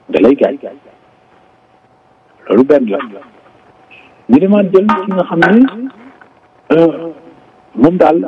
da lay gaañ loolu benn la ñu demaat jël ki nga xam ne moom daal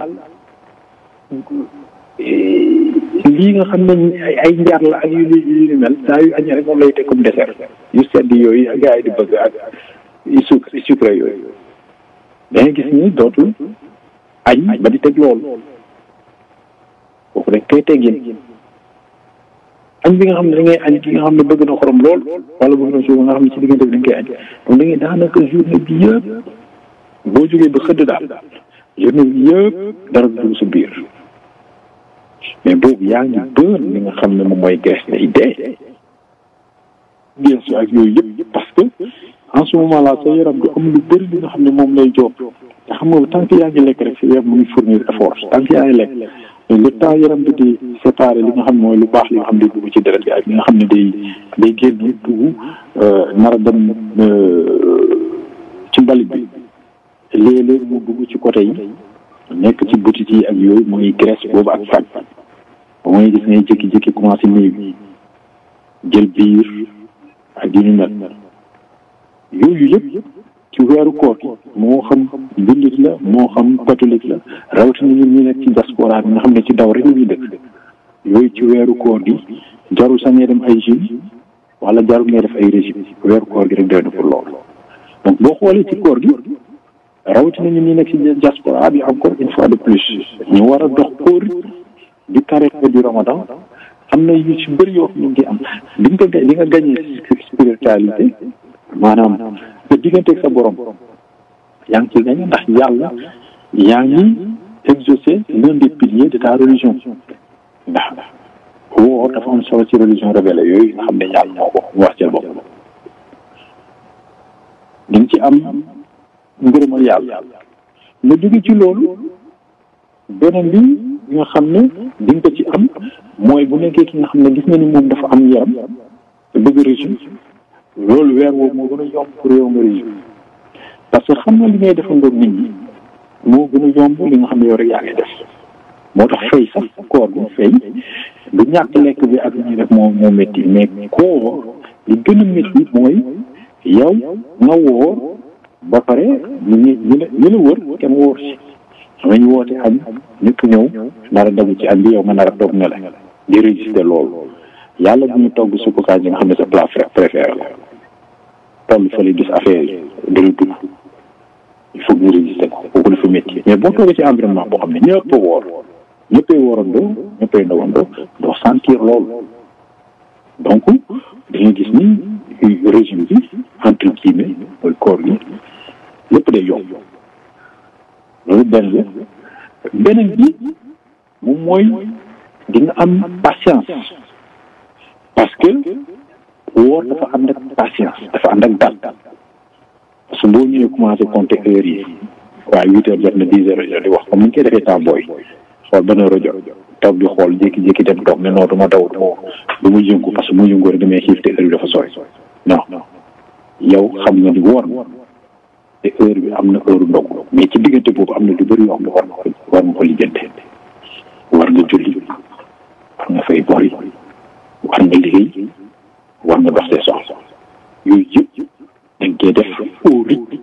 lii nga xam ne ay ay njar la ak yu yu yu mel saa yu añee rek moom lay teg comme dessert yu sedd yooyu gars yi di bëgg ak yu sucre yu sucre yooyu da ngay gis ni dootul añ ba di teg loolu kooku dañ koy teggin añ bi nga xam ne da ngay añ ki nga xam ne bëgg na xorom lool wala bëgg na suuf nga xam ne ci diggante bi dañ koy añ donc da ngay daanaka journée bi yëpp boo jógee ba xëdd daal journée bi yëpp dara dugg sa biir mais boobu yaa ngi bër li nga xam ne moom mooy graisse day dee bien sûr ak yooyu yëpp parce que en ce moment là sa yaram du am lu bëri li nga xam ne moom lay job te xam nga tant que yaa ngi lekk rek sa yaram mu ngi fournir effort tant que yaa ngi lekk le temps yaram bi di séparer li nga xam ne mooy lu baax li nga xam ne day dugg ci deret bi ak li nga xam ne day day génn dugg nar a dem ci mbalit bi léeg-léeg mu dugg ci côté yi nekk ci butit yi ak yooyu mooy graisse boobu ak faj ba mooy gis ngay jékki-jékki commencé néew jël biir ak yu ñu mel yooyu yëpp ci weeru koor gi moo xam jullit la moo xam catholique la rawatina ñun ñi nekk ci diaspora bi nga xam ne ci daw rek la ñuy dëkk yooyu ci weeru koor gi jarul sax ngay dem ay gym wala jarul ngay def ay régime weeru koor gi rek doy na pour loolu donc boo xoolee ci koor gi rawatina ñun ñi nekk ci diaspora bi encore une fois de plus ñu war a dox au rythme du carême du ramadan am na yu ci bëri yoo xam ñu ngi am di nga di nga gagné spiritualité maanaam te digganteeg sa borom yaa ngi ciy gagné ndax yàlla yaa ngi exaucé l'un des piliers de ta religion ndax woor dafa am solo ci religion révélée yooyu nga xam ne yàlla moo ko wax ci bopp di nga ci am ngërëmal yàlla nga jóge ci loolu beneen bi nga xam ne di nga ko ci am mooy bu nekkee ki nga xam ne gis nga ni moom dafa am yaram te bëgg régime loolu weer woowu moo gën a yomb pour yow nga régime parce que xam nga li ngay defandoo nit ñi moo gën a yomb li nga xam ne yow rek yaa ngi def moo tax fay sax koor bi fay du ñàkk lekk bi ak li ñuy def moo moo métti mais koor li gën a métti mooy yow nga woor ba pare ñu ñi ñu la ñu la wër kenn wóor si xam ñu woote añ ñëpp ñëw nar a dagu ci añ bi yow nga nar a toog ne la di résister loolu yàlla bu ñu togg suppu kànja yi nga xam ne sa plat préféré la toll fa li gis affaire yi dara dugg il faut ñu résister ko kooku dafa métti mais boo toogee ci environnement boo xam ne ñëpp a woor ñëppay woorandoo ñëppay ndawandoo doo sentir loolu donc dañuy gis ni régime bi entre guillemets mooy koor gi lépp day yomb loolu benn la beneen bi moom mooy di nga am patience parce que woor dafa ànd ak patience dafa ànd ak dal parce que boo ñëwee commencé compter heures yi waaye huit heures jot na dix heures jot di wax comme ni ñu koy defee temps booy xool ban heure jot toog di xool jékki-jékki dem toog ne non du ma daw du ma du ma yëngu parce que mu yëngu rek damay xiif te heure bi dafa sori non yow xam nga ni woor te heure bi am na heure ndog mais ci diggante boobu am na lu bëri yoo xam ne war nga ko war nga ko lijjante war nga julli war nga fay bor yi war nga liggéey war nga dox see soxla yooyu yëpp da nga koy def au rythme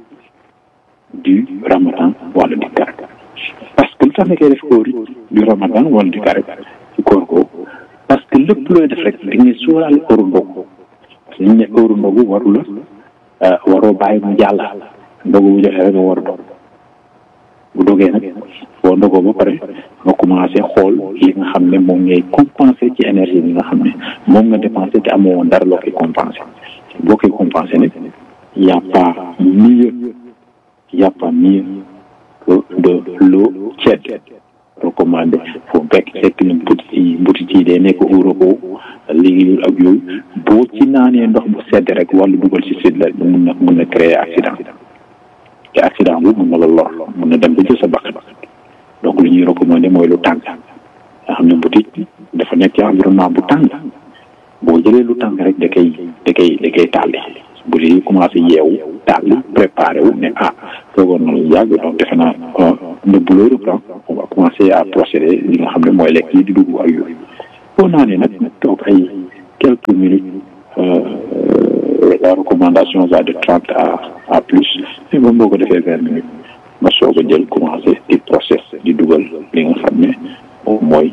du ramadan wala du carême parce que lu tax nga koy def au rythme du ramadan wala du carême ci koor ko parce que lépp looy def rek da ngay sóoraale heure ndogu parce que ñu ne heure ndogu waru la waroo bàyyi mu jàll ndogu bu joxee rek nga war a dog bu dogee nag boo ndogoo ba pare nga commencé xool li nga xam ne moom ngay compensé ci énergie bi nga xam ne moom nga dépensé te amoo woon dara loo koy compensé boo koy compensé nag y a pas mieux y a pas mieux que de l'eau tiède recommandé foo fekk fekk ni butit yi butit yi day nekk Europe léegi ak yooyu boo ci naanee ndox bu sedd rek wala dugal ci sedd la mun na mun na créer accident te accident bu mun na la lor mun na dem ba jël sa bakkan donc lu ñuy recommandé mooy lu tàng nga xam ne butit dafa nekk ci environnement bu tàng boo jëlee lu tàng rek da koy da koy da koy tàlli bu dee commencé yeewu tàlli préparé wu ne ah toogoon na lu yàgg donc defe naa le boulot reprend on va commencer à procéder li nga xam ne mooy lekk yi di dugg ak yooyu boo naanee nag toog ay quelques minutes recommandation va de trente à à plus mais moom boo ko defee vingt minutes nga soog a jël commencé di process di dugal li nga xam ne moom mooy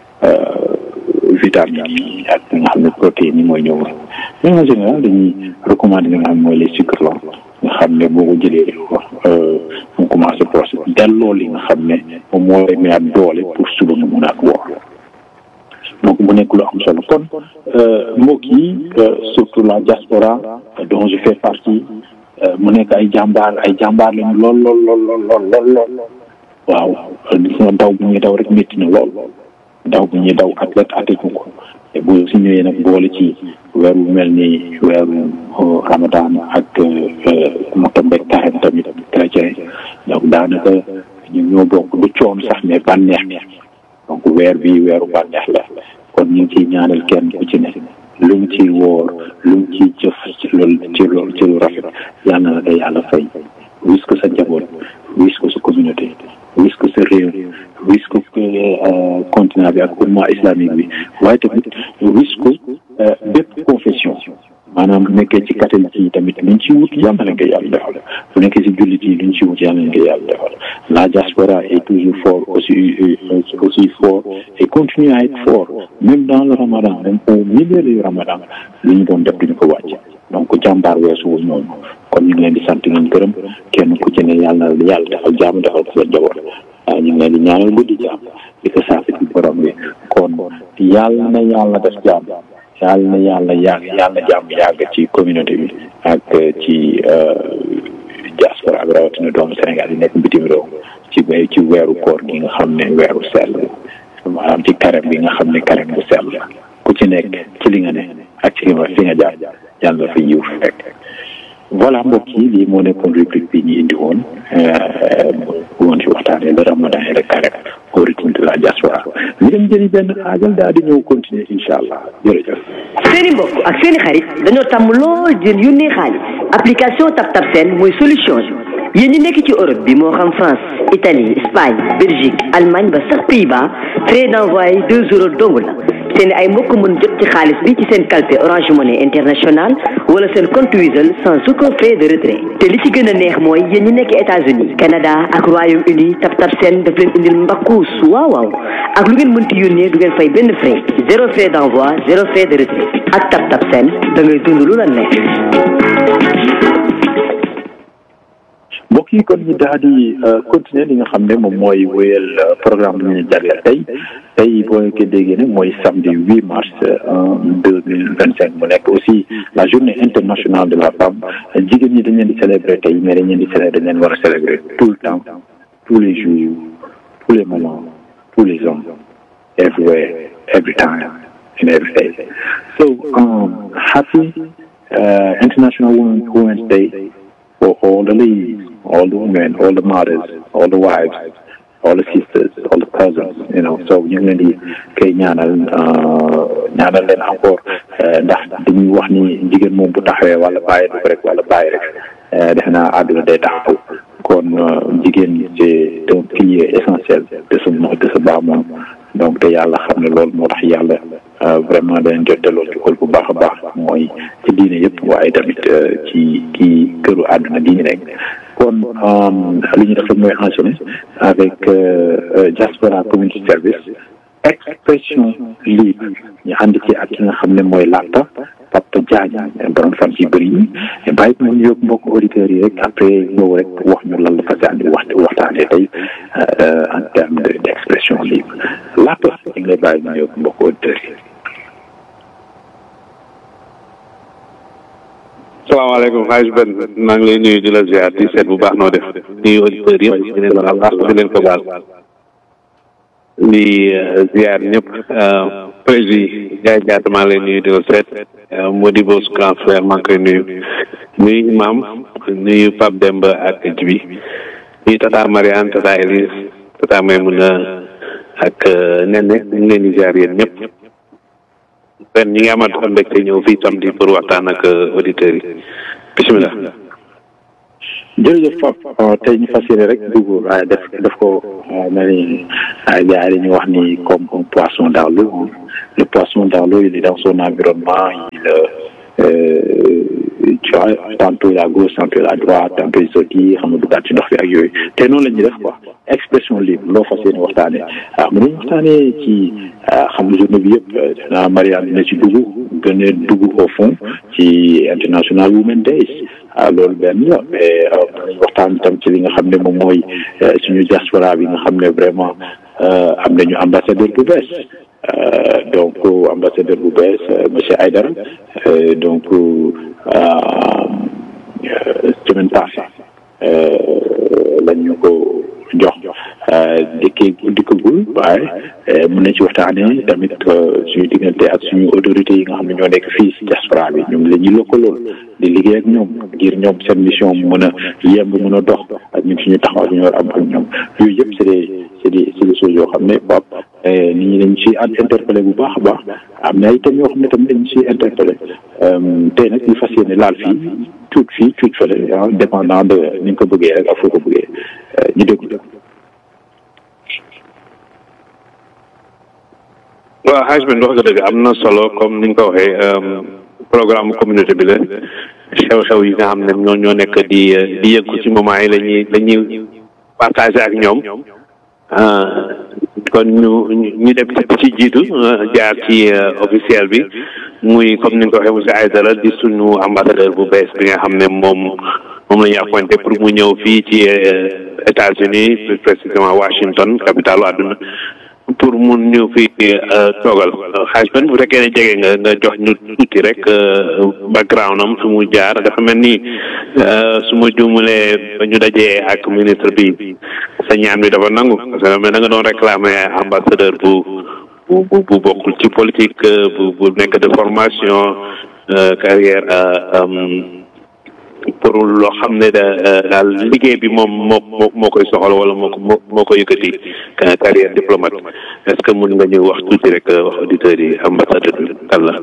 vitamines yi ak li nga xam ne protéines yi mooy ñëw mais en général dañuy recommander li nga xam ne mooy les sucres lents nga xam ne boo ko jëlee mu commencé process delloo li nga xam ne moom moo lay mayaat doole pour suba nga mun a ak woor donc mu nekk lu am solo kon mbokk yi surtout la diaspora dont je fais partie mu nekk ay jàmbaar ay jàmbaar lañu lool lool lool lool lool lool waaw gis nga daw bu ñuy daw rek métti na lool daw bu ñuy daw athlète atténu ko te bu si ñëwee nag boole ci weer wu mel ni weeru ramadan ak mu tombeeg taxen tamit chrétien donc daanaka ñu ñoo bokk du coon sax mais bànneex donc weer bi weeru bànneex la kon ñu ngi ciy ñaanal kenn ku ci ne lu mu ciy woor lu mu ciy jëf ci loolu ci loolu ci lu rafet yal na la ko yàlla fay wis ko sa njaboot wis ko sa communauté wis ko sa réew wis ko continent bi ak umma islamique bi waaye tamit wis ko bépp confession maanaam bu nekkee ci catholique yi tamit luñ ci wut yàlla na nga yàlla defal bu nekkee ci jullit yi luñ ci wut yàlla na nga yàlla defal la diaspora est toujours fort aussi aussi fort et continue à être fort même dans le ramadan même au milieu du ramadan lu ñu doon def duñu ko wàcc donc jàmbaar weesuwul noonu kon ñu ngi leen di sant ngeen gërëm kenn ku ci ne yàlla na yàlla defal jàmm defal ko sa njaboot waaw ñu ngi leen di ñaanal guddi jàmm di ko saafara ci borom bi kon yàlla na yàlla def jàmm yàlla na yàlla yàgg yàlla jàmm yàgg ci communauté bi ak ci diaspora bi rawatina doomu Sénégal yi nekk bitim réew ci ci weeru koor gi nga xam ne weeru sell maanaam ci carême bi nga xam ne carême bu sell ku ci nekk ci li nga ne ak ci li nga fi nga jaar yàlla fa yiw fekk voilà mbokk yi lii moo nekkoon rubrique bi ñu indi woon bu woon ci waxtaanee le ramadan et le carême au rythme de la diaspora ñu dem jëli benn xaajal daal di ñëw continuer incha allah jërëjëf. seeni mbokk ak seeni xarit dañoo tàmm lool di yónnee xaalis application TapTap Send mooy solution bi yéen ñi nekk ci Europe bi moo xam France Italie Espagne Belgique Allemagne ba sax Pays-Bas frais d'envoi deux euros dong la seen ay mbokk mën jot ci xaalis bi ci seen calpe Orange Money International wala seen compte Wizall sans aucun frais de retrait te li ci gën a neex mooy yéen ñi nekk États-Unis Canada ak Royaume-Uni TapTap Send daf leen indil mbakkuus waaw waaw ak lu ngeen mënti yónnee du ngeen fay benn frais zéro frais d'envoi zéro frais de retrait ak TapTap Send da ngay dund lu la nekk. mbokk yi kon ñu daal di continuer li nga xam ne moom mooy wéyal programme bi ñu jagleel tey tey boo ko déggee nag mooy samedi huit mars deux mille vingt cinq mu nekk aussi la journée internationale de la femme jigéen ñi dañ leen di célébrer tey mais dañ leen di célébrer dañ leen war a célébrer tout le temps tous les jours tous les moments tous les hommes everywhere every time and every day so um, happy uh, international women women's day for all the ladies all the women, all the mothers, all the wives, all the sisters, all the cousins, you know. So ñu ngi leen di koy ñaanal ñaanal leen encore ndax dañuy wax ni jigéen moom bu taxawee wala bàyyi du ko rek wala bàyyi rek defe naa àdduna day taxaw kon jigéen c'est un pilier essentiel de sa de sa baa moom donc te yàlla xam ne loolu moo tax yàlla vraiment dañ jot delloo ci xol bu baax a baax mooy ci diine yëpp waaye tamit ci ci këru àdduna gi ñu nekk kon li ñu def rek mooy enchaîner avec diaspora community service expression libre ñu ànd ci ak ki nga xam ne mooy laata Papa Diagne borom fan ci bëri yi bàyyi ko ñu yóbbu mbokk auditeurs yi rek après ñëw rek wax ñu lan la fas yàlla wax waxtaanee tey en terme de d' expression libre laata ñu ngi lay bàyyi ñu yóbbu mbokk auditeurs yi. salaamaaleykum xaaj Ben maa ngi lay nuyu di la ziar di seet bu baax noo def nuyu auditeurs yëpp di leen baal baax di leen ko baal di ziar ñëpp président Ndiaye Diatta maa ngi lay nuyu di la seet Modibo su grand frère maa ngi koy nuyu nuyu imam nuyu Pape Demba ak Jibi nuyu tata Mariane tata Elise tata Maymuna ak Nene ñu ngi leen di ziar yéen ñëpp Ben ñi ngi amaat mbégte ñëw fii samedi pour waxtaan ak auditeurs yi bisimilah. jërëjëf Pape tey ñu fas yéene rek dugg waaye def def ko na ni gars yi dañuy wax ni comme un poisson dans l'eau le poisson dans l'eau il est dans son environnement il tu vois tantôt la gauche tantôt la droite tantôt sotti xam nga duggaat ci ndox bi ak yooyu te noonu la ñuy def quoi expression libre loo fas yéene waxtaanee waaw mën nañu waxtaanee ci xam nga journée bi yëpp naa Marianne dina ci dugg gën a dugg au fond ci international women days ah loolu benn la mais mën nañu waxtaan itam ci li nga xam ne moom mooy suñu diaspora bi nga xam ne vraiment am nañu ambassadeur bu bees donc ambassadeur bu bees monsieur Aïdara donc semaine passée lañ ñu ko jox dikkee dikkagul waaye mën nañ ci waxtaanee tamit suñu diggante ak suñu autorités yi nga xam ne ñoo nekk fii si diaspora bi ñoom la ñuy lëkkalool di liggéey ak ñoom ngir ñoom seen mission mu mën a yemb mën a dox ak ñun suñu taxaw ñu war am ak ñoom yooyu yëpp c'est des c'est des c'est des choses yoo xam ne pap nit ñi dañ ci interpellé bu baax a baax am na ay thèmes yoo xam ne tamit dañ ci interpellé tey nag ñu fas yéene laal fii tuut fii tuut fële ah dépendant de ni nga ko bëggee rek ak foo ko bëggee ñu déglu waaw xaaj bi wax nga dëgg am na solo comme ni nga ko waxee programme communauté bi la xew-xew yi nga xam ne ñoo ñoo nekk di di yëngu ci moment yi la ñuy la ñuy partagé ak ñoom kon ñu ñu dem ci jiitu jaar ci officiel bi muy comme ni nga ko waxee monsieur Aïdara di suñu ambassadeur bu bees bi nga xam ne moom moom la ñu appointé pour mu ñëw fii ci États-Unis plus précisément Washington capitalu àdduna pour mun ñu fi toogal xaaj ben bu fekkee ne jege nga nga jox ñu tuuti rek background am su mu jaar dafa mel ni su ma juumulee ba ñu dajee ak ministre bi sa ñaan bi dafa nangu parce que mais da nga doon réclamer ambassadeur bu bu bu bokkul ci politique bu bu nekk de formation carrière pour loo xam ne daal liggéey bi moom moo moo moo koy soxal wala moo ko moo ko yëkkati carrière diplomate est-ce que mën nga ñu wax tuuti rek wax auditeurs yi ambassadeur bi kan la.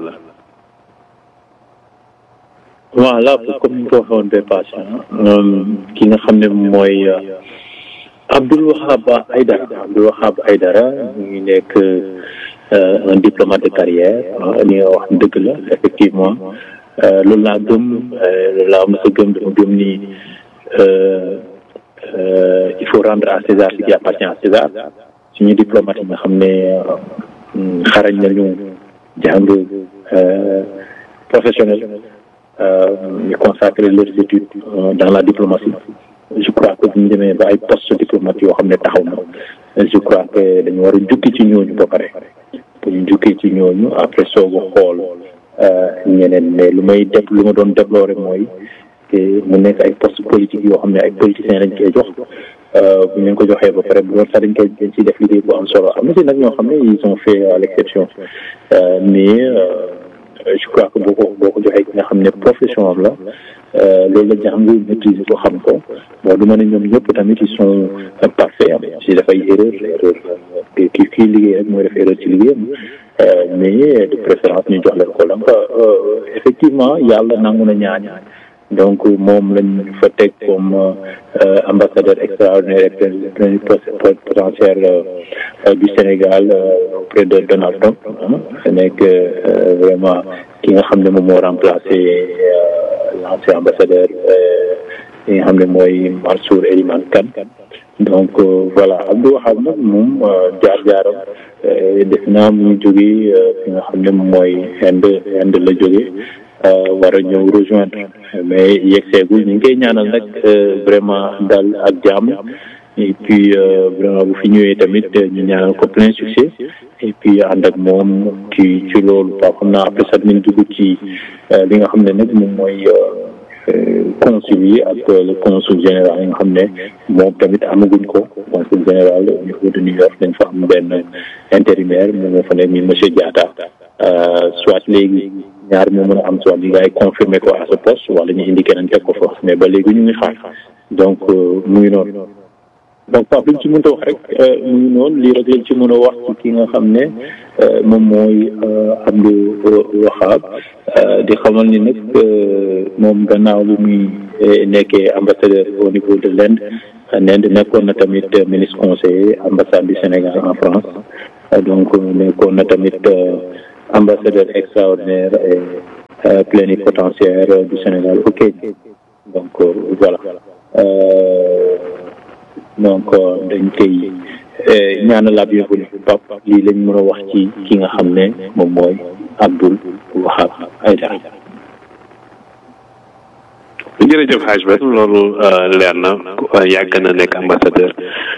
voilà comme ni ko waxoon ba passé ki nga xam ne mooy Abdoul Wahab Aïdara Abdoul Wahab Aïdara mu ngi nekk un diplomate de carrière li nga wax dëgg la effectivement. loolu laa gëm loolu laa mos a gëm dama gëm ni il faut rendre à César ce qui appartient à César suñu diplomate yi nga xam ne xarañ nañu jàng professionnel ñu consacrer leurs études dans la diplomatie je crois que bu ñu demee ba ay poste diplomate yoo xam ne taxaw na je crois que dañu war a jukki ci ñooñu ba pare bu ñu jukkee ci ñooñu après soog a xool ñeneen mais lu may def lu ma doon déplorer mooy mu nekk ay poste politique yoo xam ne ay politiciens lañ koy jox bu ñu ko joxee ba pare bu doon sax dañ koy dañ ciy def liggéey bu am solo am na si nag ñoo xam ne ils ont fait à l'exception mais je crois que boo ko boo ko joxee ki nga xam ne profession am la loolu la jàng maîtriser ko xam ko bon du ma ne ñoom ñëpp tamit ils sont parfaits am si dafay erreur erreur kii kii liggéey rek mooy def erreur ci liggéeyam mais de préférence ñu jox leen ko donc effectivement yàlla nangu na ñaan donc moom lañ fa teg comme ambassadeur extraordinaire et potentiel du Sénégal auprès de Donald Trump nekk vraiment ki nga xam ne moom moo remplacé l'ancien ambassadeur yi nga xam ne mooy Mansour Eliman Kane donc voilà Abdou Wahab nag moom jaar-jaaram def naa mu jógee fi nga xam ne mooy Inde Inde la jógee war a ñëw rejoindre mais yegseegul ñu ngi koy ñaanal nag vraiment dal ak jàmm et puis vraiment bu fi ñëwee tamit ñu ñaanal ko plein succès et puis ànd ak moom ci ci loolu ba xam naa après sax nañ dugg ci li nga xam ne nag moom mooy consul yi ak le consul général yi nga xam ne moom tamit amaguñ ko consul général au niveau de New York dañ fa am benn intérimaire moom moo fa nekk mi monsieur Diatta soit léegi ñaar moo mën a am soit li ngay confirmer ko à ce poste wala ñu indi keneen teg ko fa mais ba léegi ñu ngi xaar donc mu ngi noonu donc Pape liñ ci mën a wax rek mu ngi noonu lii rek lañ ci mën a wax ci ki nga xam ne moom mooy Abdou Wahab di xamal ni nag moom gannaaw bu muy nekkee ambassadeur au niveau de l'Inde l'Inde nekkoon na tamit ministre conseiller ambassade du Sénégal en France donc nekkoon na tamit ambassadeur extraordinaire plénipotentiaire du Sénégal au Kenya donc voilà donc dañ koy ñaanal la bienvenue Pape lii lañ mën a wax ci ki nga xam ne moom mooy Abdoul Wahab Aïdara jërëjëf Hadj Ben loolu leer na yàgg na nekk ambassadeur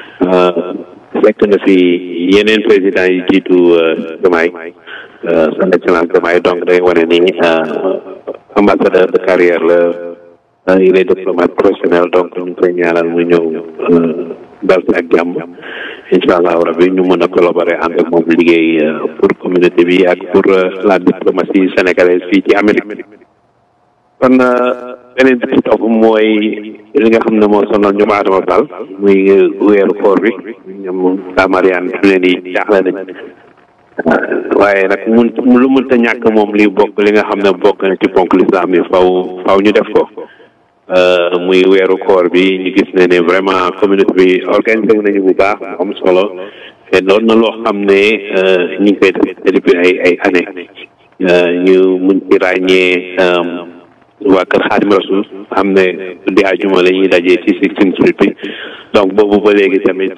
fekk na fi yeneen président yi jiitu Diomaye son excellence Diomaye donc day wane ni ambassadeur de carrière la il est diplomate professionnel donc ñu ngi koy ñaanal mu ñëw dal si ak jàmm incha allahu rabi ñu mën a collaborer ànd ak moom liggéey pour communauté bi ak pour la diplomatie sénégalaise fii ci Amérique kon beneen bi ci topp mooy li nga xam ne moo sonal ñoom Adama Fall muy weeru koor bi ñoom daa Mariane fi leen di jaaxle nañ waaye nag mun lu mënta ñàkk moom li bokk li nga xam ne bokk na ci ponk lislaam yi faw faw ñu def ko muy weeru koor bi ñu gis ne ne vraiment communauté bi organisé wu nañu bu baax am solo te doon na loo xam ne ñu ngi koy def depuis ay ay année ñu mun ci ràññee waa kër Xaadim Rasul xam ne di àjjuma la ñuy dajee ci Sixteenth Street bi donc boobu ba léegi tamit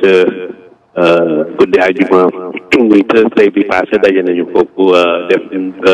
guddi àjjuma muy Thursday bi passé daje nañu foofu def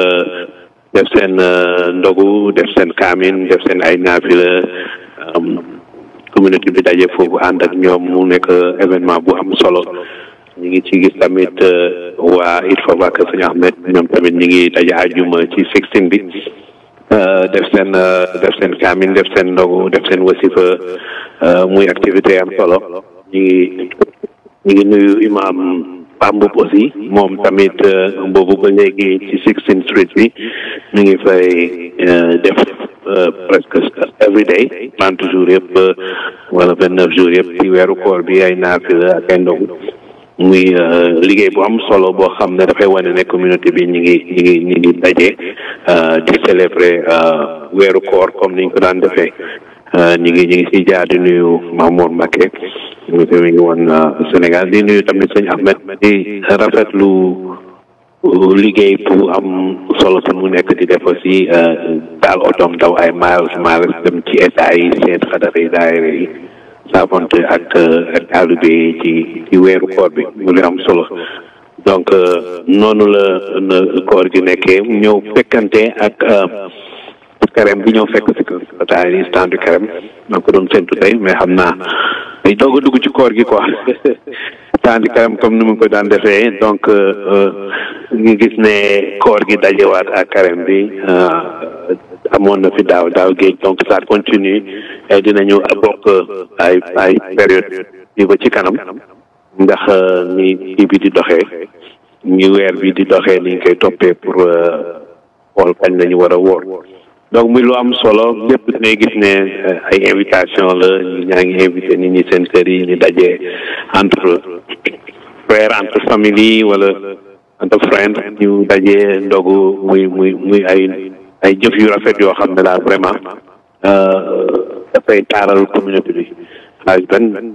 def seen ndogu def seen kaamin def seen ay naafila communauté bi daje foofu ànd ak ñoom mu nekk événement bu am solo ñu ngi ci gis tamit waa il faut que Sëñ Ahmed ñoom tamit ñu ngi daje àjjuma ci Sixteen bi def seen def seen kaamin def seen ndogu def seen wasifa muy activité am solo ñu ngi ñu ngi nuyu imam Pambub aussi moom tamit boobu ba léegi ci Sixteenth Street bi ñu ngi fay def presque every day trente jours yëpp wala vingt neuf jours yëpp ci weeru koor bi ay naafila ak ay ndogu muy liggéey bu am solo boo xam ne dafay wane ne communauté bi ñu ngi ñu ngi ñu ngi daje di célébrer weeru koor comme niñ ko daan defee ñu ngi ñu ngi si jaar di nuyu Mamour Mbacké ñu ngi ngi woon Sénégal di nuyu tamit sëñ Ahmed di rafetlu liggéey bu am solo su mu nekk di def aussi daal otoom daw ay miles miles dem ci état yi seen xadara yi daayira yi saafonte ak ak taalibe yi ci ci weeru koor bi mu li am solo donc noonu la na koor gi nekkee ñëw fekkante ak carême bi ñëw fekk si taa yi stand du carême donc ko doon séntu tey mais xam naa day doog a dugg ci koor gi quoi stand du carême comme ni mu ko daan defee donc ñu gis ne koor gi dajewaat ak carême bi amoon na fi daaw daaw géej donc ça continue et dinañu bokk ay ay période yi ba ci kanam ndax ni kii bi di doxee ñi weer bi di doxee ni ñu koy toppee pour xool kañ lañu war a wóor donc muy lu am solo lépp ngay gis ne ay invitation la ñu ñaa ngi invité nit ñi seen kër yi ñu dajee entre frère entre famille yi wala entre friend ñu dajee ndogu muy muy muy ay ay jëf yu rafet yoo xam ne daal vraiment dafay taaral communauté bi xaaj benn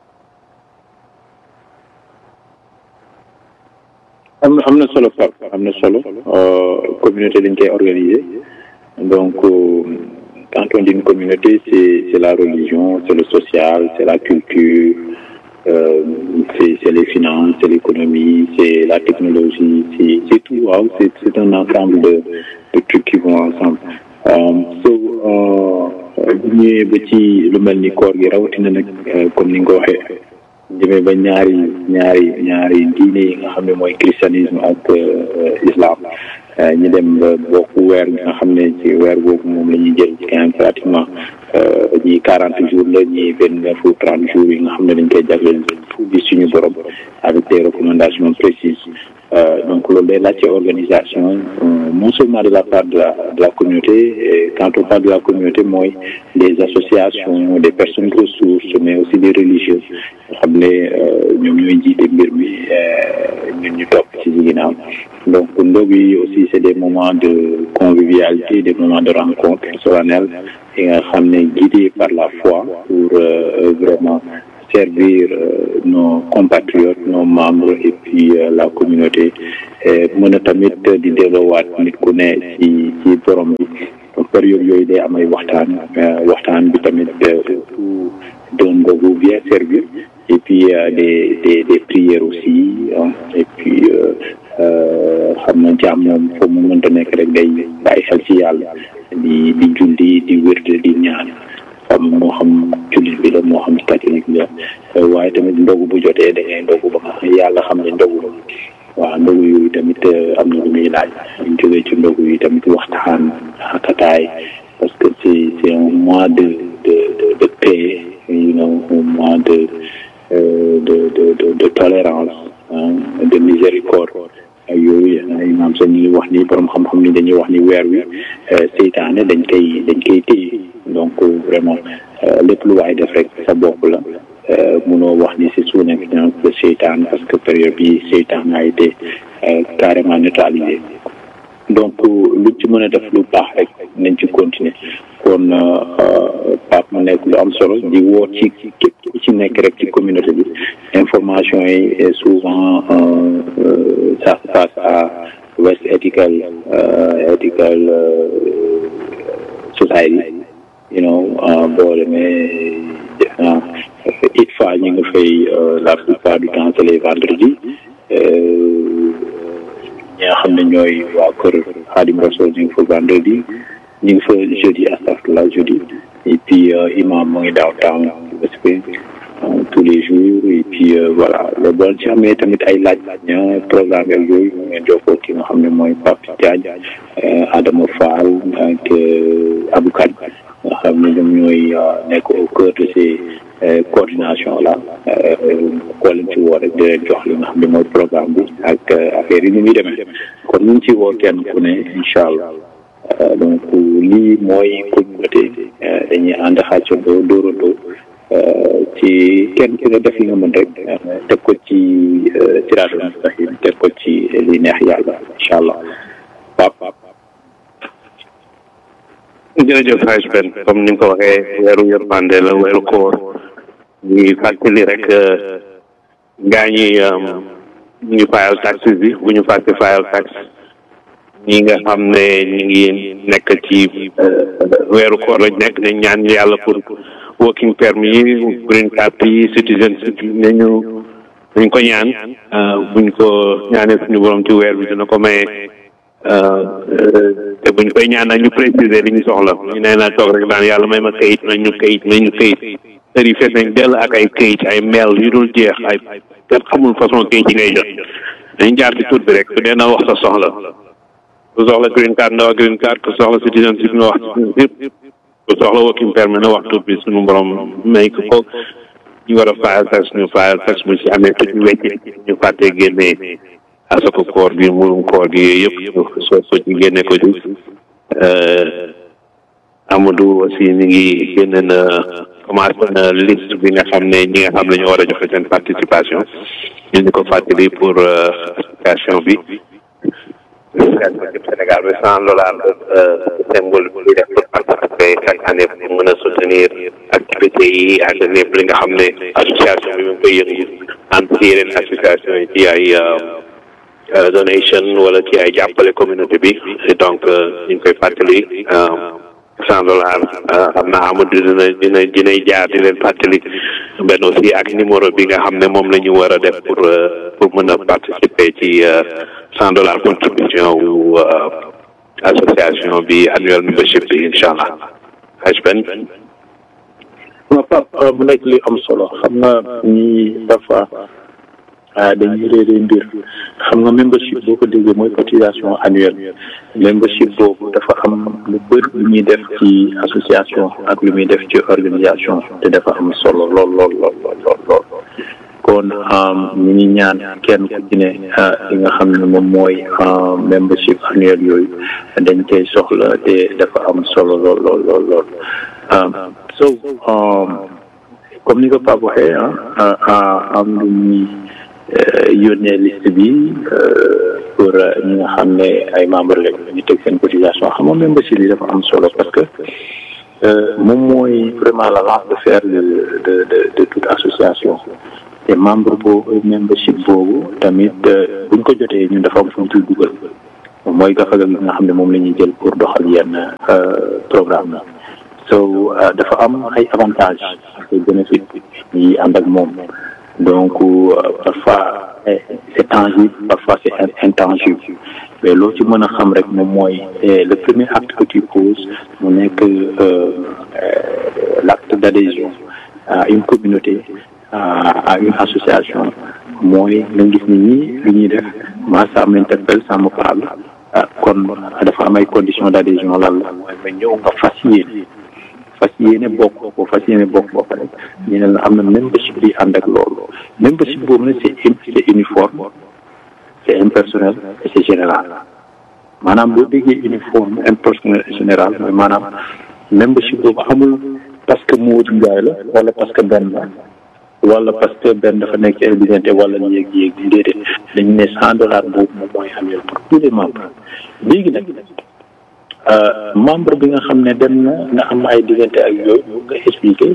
am na am na solo Pape am na solo communauté dañ koy organiser donc quand on dit une communauté c'est c'est la religion c'est le social c'est la culture euh, c'est c'est les finances c'est l'économie c'est la technologie c'est c'est tout waaw c'est c'est un ensemble de de trucs qui vont ensemble so bu ñëwee ba ci lu mel ni koor gi rawatina nag comme ni nga ko waxee jëmee ba ñaari ñaari ñaari diine yi nga xam ne mooy christianisme ak islam ñu dem ba bokk weer nga xam ne ci weer boobu moom la ñuy jël quinze pratiquement ñii quarante jours la ñii vingt neuf ou trente jours yi nga xam ne dañ koy jagleel fu bi suñu borom avec des recommandations précises donc loolu day laajte organisation non seulement de la part de la de la communauté et quand on parle de la communauté mooy des associations des personnes ressources mais aussi des religieux nga xam ne ñoom ñooy jiite mbir mi ñun ñu topp ci ginnaaw donc ndog yi aussi c'est des moments de convivialité des moments de rencontre solennelle yi nga xam ne guidés par la foi pour vraiment servir nos compatriotes nos membres et puis la communauté mën a tamit di delloowaat nit ku ne ci ci borom bi période yooyu day am ay waxtaan waxtaan bi tamit doon ndogu bien servi et puis des des des prières aussi et puis xam na jaam moom foo mu mënta nekk rek ngay bàyyi xel ci yàlla di di julli di wérde di ñaan xam moo xam jullit bi la moo xam catholique la waaye tamit ndogu bu jotee da ngay ndogu ba nga xam yàlla xam ne ndogu la waaw ndogu yooyu tamit am na lu muy laaj ñu jógee ci ndogu yi tamit waxtaan xakataay parce que c'est c'est un mois de de de de paix you know un mois de de de de de tolérance de miséricorde yooyu imaam sax ñu ngi wax ni borom xam-xam ni dañuy wax ni weer wi seytaane dañ koy dañ koy téye donc vraiment lépp lu waay def rek sa bopp la munoo wax ni c'est sous l'influence de seytaan parce que période bi seytaan a été carrément neutralisé donc lu ci mën a def lu baax rek nañ ci continuer kon Pape mu nekk lu am solo di woo ci képp ku ci nekk rek ci communauté bi information yi souvent ça se passe à West Ethical Ethical Society you know boo demee it fa ñu ngi fay la plupart du temps c'est les vendredis ñi nga xam ne ñooy waa kër Xaadim Rasul ñu ngi fa vendredi ñu ngi fa jeudi astafurlah jeudi et puis imam mu ngi downtown tous les jours et puis voilà le bon ci amee tamit ay laaj ña programme ak yooyu mu ngeen jokkoo ki nga xam ne mooy Pape Diagne Adama Fall ak Abou Kane nga xam ne ñoom ñooy nekk au cœur de ces coordination là koo leen ci woo rek di leen jox li nga xam ne mooy programme bi ak affaire yi ni muy demee kon ñu ngi ci woo kenn ku ne incha allah donc lii mooy communauté dañuy ànd xàccandoo dóorandoo ci kenn ku ne def li nga mën rek teg ko ci siraatal mustaqim teg ko ci li neex yàlla incha allah pap jërëjëf Haj Ben comme ni nga ko waxee weeru yërmande la weeru koor ñuy fàttali rek gaa ñi ñu fayal taxes bi bu ñu fàtte fayal tax ñi nga xam ne ñi ngi nekk ci weeru koor lañ nekk dañ ñaan yàlla pour working permit yi green card yi citizenship yi nañu dañ ko ñaan buñ ko ñaanee suñu borom ci weer bi dina ko maye te buñ koy ñaan nag ñu préciser li ñu soxla ñu nee naa toog rek daan yàlla may ma kayit nañ ñu kayit nañ ñu kayit tër yi fees nañ dell ak ay kayit ay mail yu dul jeex ay kenn xamul façon kayit yi ngay jot dañ jaar ci tur bi rek su dee na wax sa soxla ku soxla green card na wax green card ku soxla citizenship na wax citizenship ku soxla working permit na wax tur bi suñu borom may ko ko ñu war a fayal tax ñu fayal tax bu ci amee tuuti wecce ñu fàttee génnee asako koor bi murum koor gi yooyu yëpp soo soo ci génne ko ci Amadou aussi mi ngi génne na commencé na liste bi nga xam ne ñi nga xam ne ñoo war a joxe seen participation ñu ni ko fàttali pour association bi Sénégal bi cent dollars symbole bi def pour participer chaque année pour mën a soutenir activités yi ak lépp li nga xam ne association bi mu ngi koy yëngu entre yeneen association yi ci ay donation wala ci ay jàppale communauté bi donc ñu ngi koy fàttali cent dollars xam naa Amadou dina dina dinay jaar di leen fàttali benn aussi ak numéro bi nga xam ne moom la ñu war a def pour pour mën a participer ci cent dollars contribution wu association bi annuel membership bi incha allah haj ben waaw Pape mu nekk li am solo xam nga ñi dafa dañuy réeree mbir xam nga membership boo ko déggee mooy cotisation annuelle membership boobu dafa am lu bëri lu muy def ci association ak lu muy def ci organisation te dafa am solo lool lool lool lool lool kon ñu ngi ñaan kenn ku ci ne li nga xam ne moom mooy membership annuel yooyu dañ koy soxla te dafa am solo lool lool lool lool so comme ni ko Pape waxee ah am lu ñuy yónnee liste bi pour ñi nga xam ne ay membres lañ ñu teg seen cotisation xam nga membership yi dafa am solo parce que moom mooy vraiment la lance de fer de de de de toute association te membre boobu membership boobu tamit buñ ko jotee ñun dafa am fu ñu ciy dugal mooy gafaga gi nga xam ne moom la ñuy jël pour doxal yenn programme la so dafa am ay avantages ak ay bénéfices yi ànd ak moom donc parfois c'est tangible parfois c'est intangible mais loo ci mën a xam rek moom mooy le premier acte que tu poses mu nekk l'acte d'adhésion à une communauté à une association mooy nga gis ni ñii lu ñuy def moi ça m'interpelle ça me parle kon dafa am ay conditions d'adhésion lan la mooy nga ñëw nga fas yéene fas yéene bokk boo fas yéene bokk boo pare ñu ne la am na membership bi ànd ak loolu membership boobu nag c'est c'est uniforme c'est impersonnel et c'est général maanaam boo déggee uniforme impersonnel et général mooy maanaam membership boobu amul parce que Modou Ndiaye la wala parce que benn la wala parce que benn dafa nekk ci évidente wala yéeg yéeg déedéet dañu ne cent dollars boobu moom mooy annuel pour tous les membres léegi nag membre bi nga xam ne dem na nga am ay diggante ak yooyu ñu nga expliquer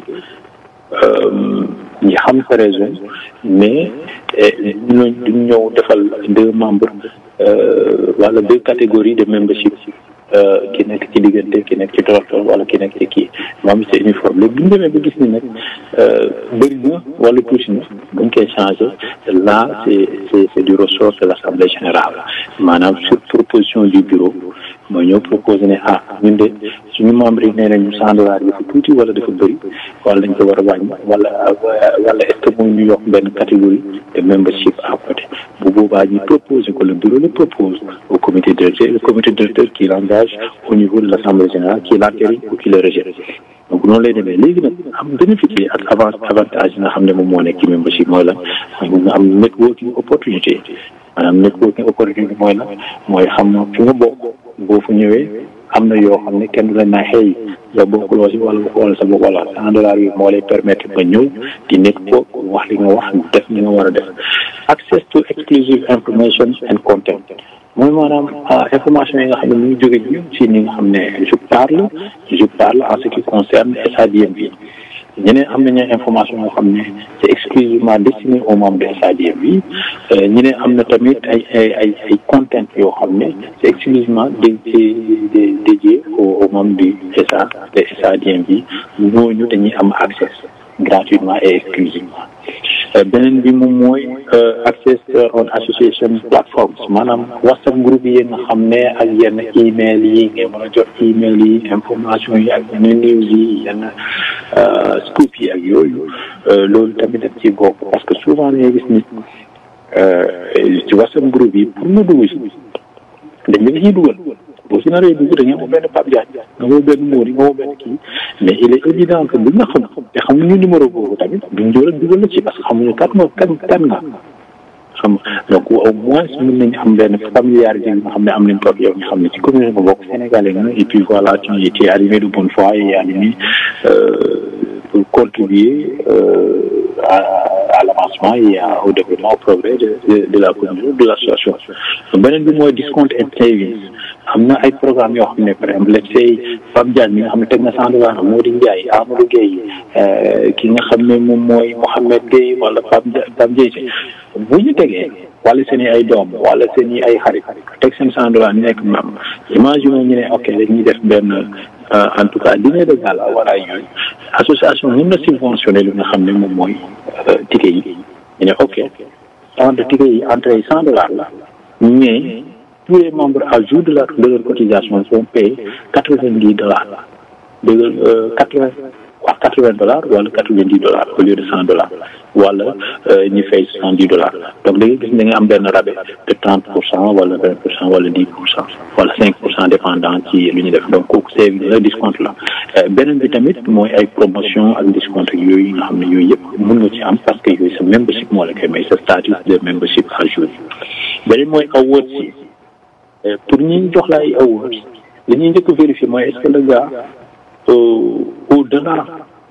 ñi xam sa raison mais duñ duñ ñëw defal deux membres wala deux catégories de membership ki nekk ci diggante ki nekk ci tortor wala ki nekk ci kii moom c'est uniforme léegi bu ñu demee ba gis ni nag bëri na wala tuuti na dañ koy changé là c'est c'est c'est du ressort de l'assemblée générale maanaam sur proposition du bureau mooy ñëw proposé ne ah ñun de suñu membre yi nee nañu cent dollars dafa tuuti wala dafa bëri wala dañ ko war a wàññi wala wala est-ce que mooy ñu yokk benn catégorie de membership à côté bu boobaa ñu proposé ko le bureau le propose au comité directeur le comité directeur qui l'engage au niveau de l'assemblée générale qui l'entérine ou qui le rejette donc noonu lay demee léegi nag am bénéfice yi ak avant avantage yi nga xam ne moom moo nekk ci membership mooy lan mooy nga am networking opportunité maanaam networking opportunité mooy lan mooy xam fi nga bokk boo fu ñëwee am na yoo xam ne kenn du la naa xëy yow bokkuloo si wala wala sa bopp wala cent dollars yi moo lay permettre nga ñëw di network wax li nga wax def li nga war a def access to exclusive information and content mooy maanaam information yi nga xam ne mu ngi jóge ñun si ni nga xam ne je parle je parle en ce qui concerne SADM bi ñeneen am nañu information yoo xam ne c'est exclusivement destiné aux membres de SADM bi ñeneen am na tamit ay ay ay ay content yoo xam ne c'est exclusivement dédié dédié aux membres du SA de SADM bi ñooñu dañuy am accès gratuitement et exclusivement beneen bi moom mooy access on association platforms maanaam whatsapp groupe yi nga xam ne ak yenn email yi ngay mën a jot email yi information yi ak yenn news yi yenn scoop yi ak yooyu loolu tamit daf ci bokk parce que souvent dañuy gis ni ci whatsapp groupe yi pour nga dugg si dañ la ciy dugal boo si naree dugg da nga woo benn Pape Diagne nga woo benn Mori nga woo benn kii mais il est évident que buñ nga xam te xamuñu numéro boobu tamit duñ jël dugal la ci parce que xamuñu kat moo kan kan nga xam donc au moins mën nañu am benn familiarité nga xam ne am nañ toog yow nga xam ne ci communauté nga bokk sénégalais nga et puis voilà tu es animé de bonne foi et animé pour contribuer à, à l'avancement et à, au développement au progrès de, de, de la communauté de l'association beneen bi mooy discount and savings am na ay programme yoo xam ne par exemple let's say Pape Diagne mi nga xam ne teg na cent dollars Modou Ndiaye Amadou Gueye ki nga xam ne moom mooy Mouhamed Gueye wala Pape Pape Dieye bu ñu tegee wala seen i ay doom wala seen i ay xarit teg seen cent dollars nekk mam imagine ñu ne ok dañuy def benn en tout cas dîner de gala wala yooyu association mën na subventionné li nga xam ne moom mooy ticket yi ñu ne ok tant de ticket yi entrée yi cent dollars la mais tous les membres à jour de la de leur cotisation sont payés quatre vingt dix dollars de quatre vingt waa quatre vingt dollars wala quatre vingt dix dollars au lieu de cent dollars wala ñu fay soixante dix dollars donc da ngay gis da nga am benn rabais de trente pour cent wala vingt pour cent wala dix pour cent wala cinq pour cent dépendant ci lu ñu def donc kooku c'est la discount la beneen bi tamit mooy ay promotion ak discount ak yooyu nga xam ne yooyu yëpp mën nga ci am parce que yooyu sa membership moo la koy may sa statut de membership à jour beneen mooy awards yi pour ñi jox la ay awards li ñuy njëkk vérifier mooy est-ce que le gars au-delà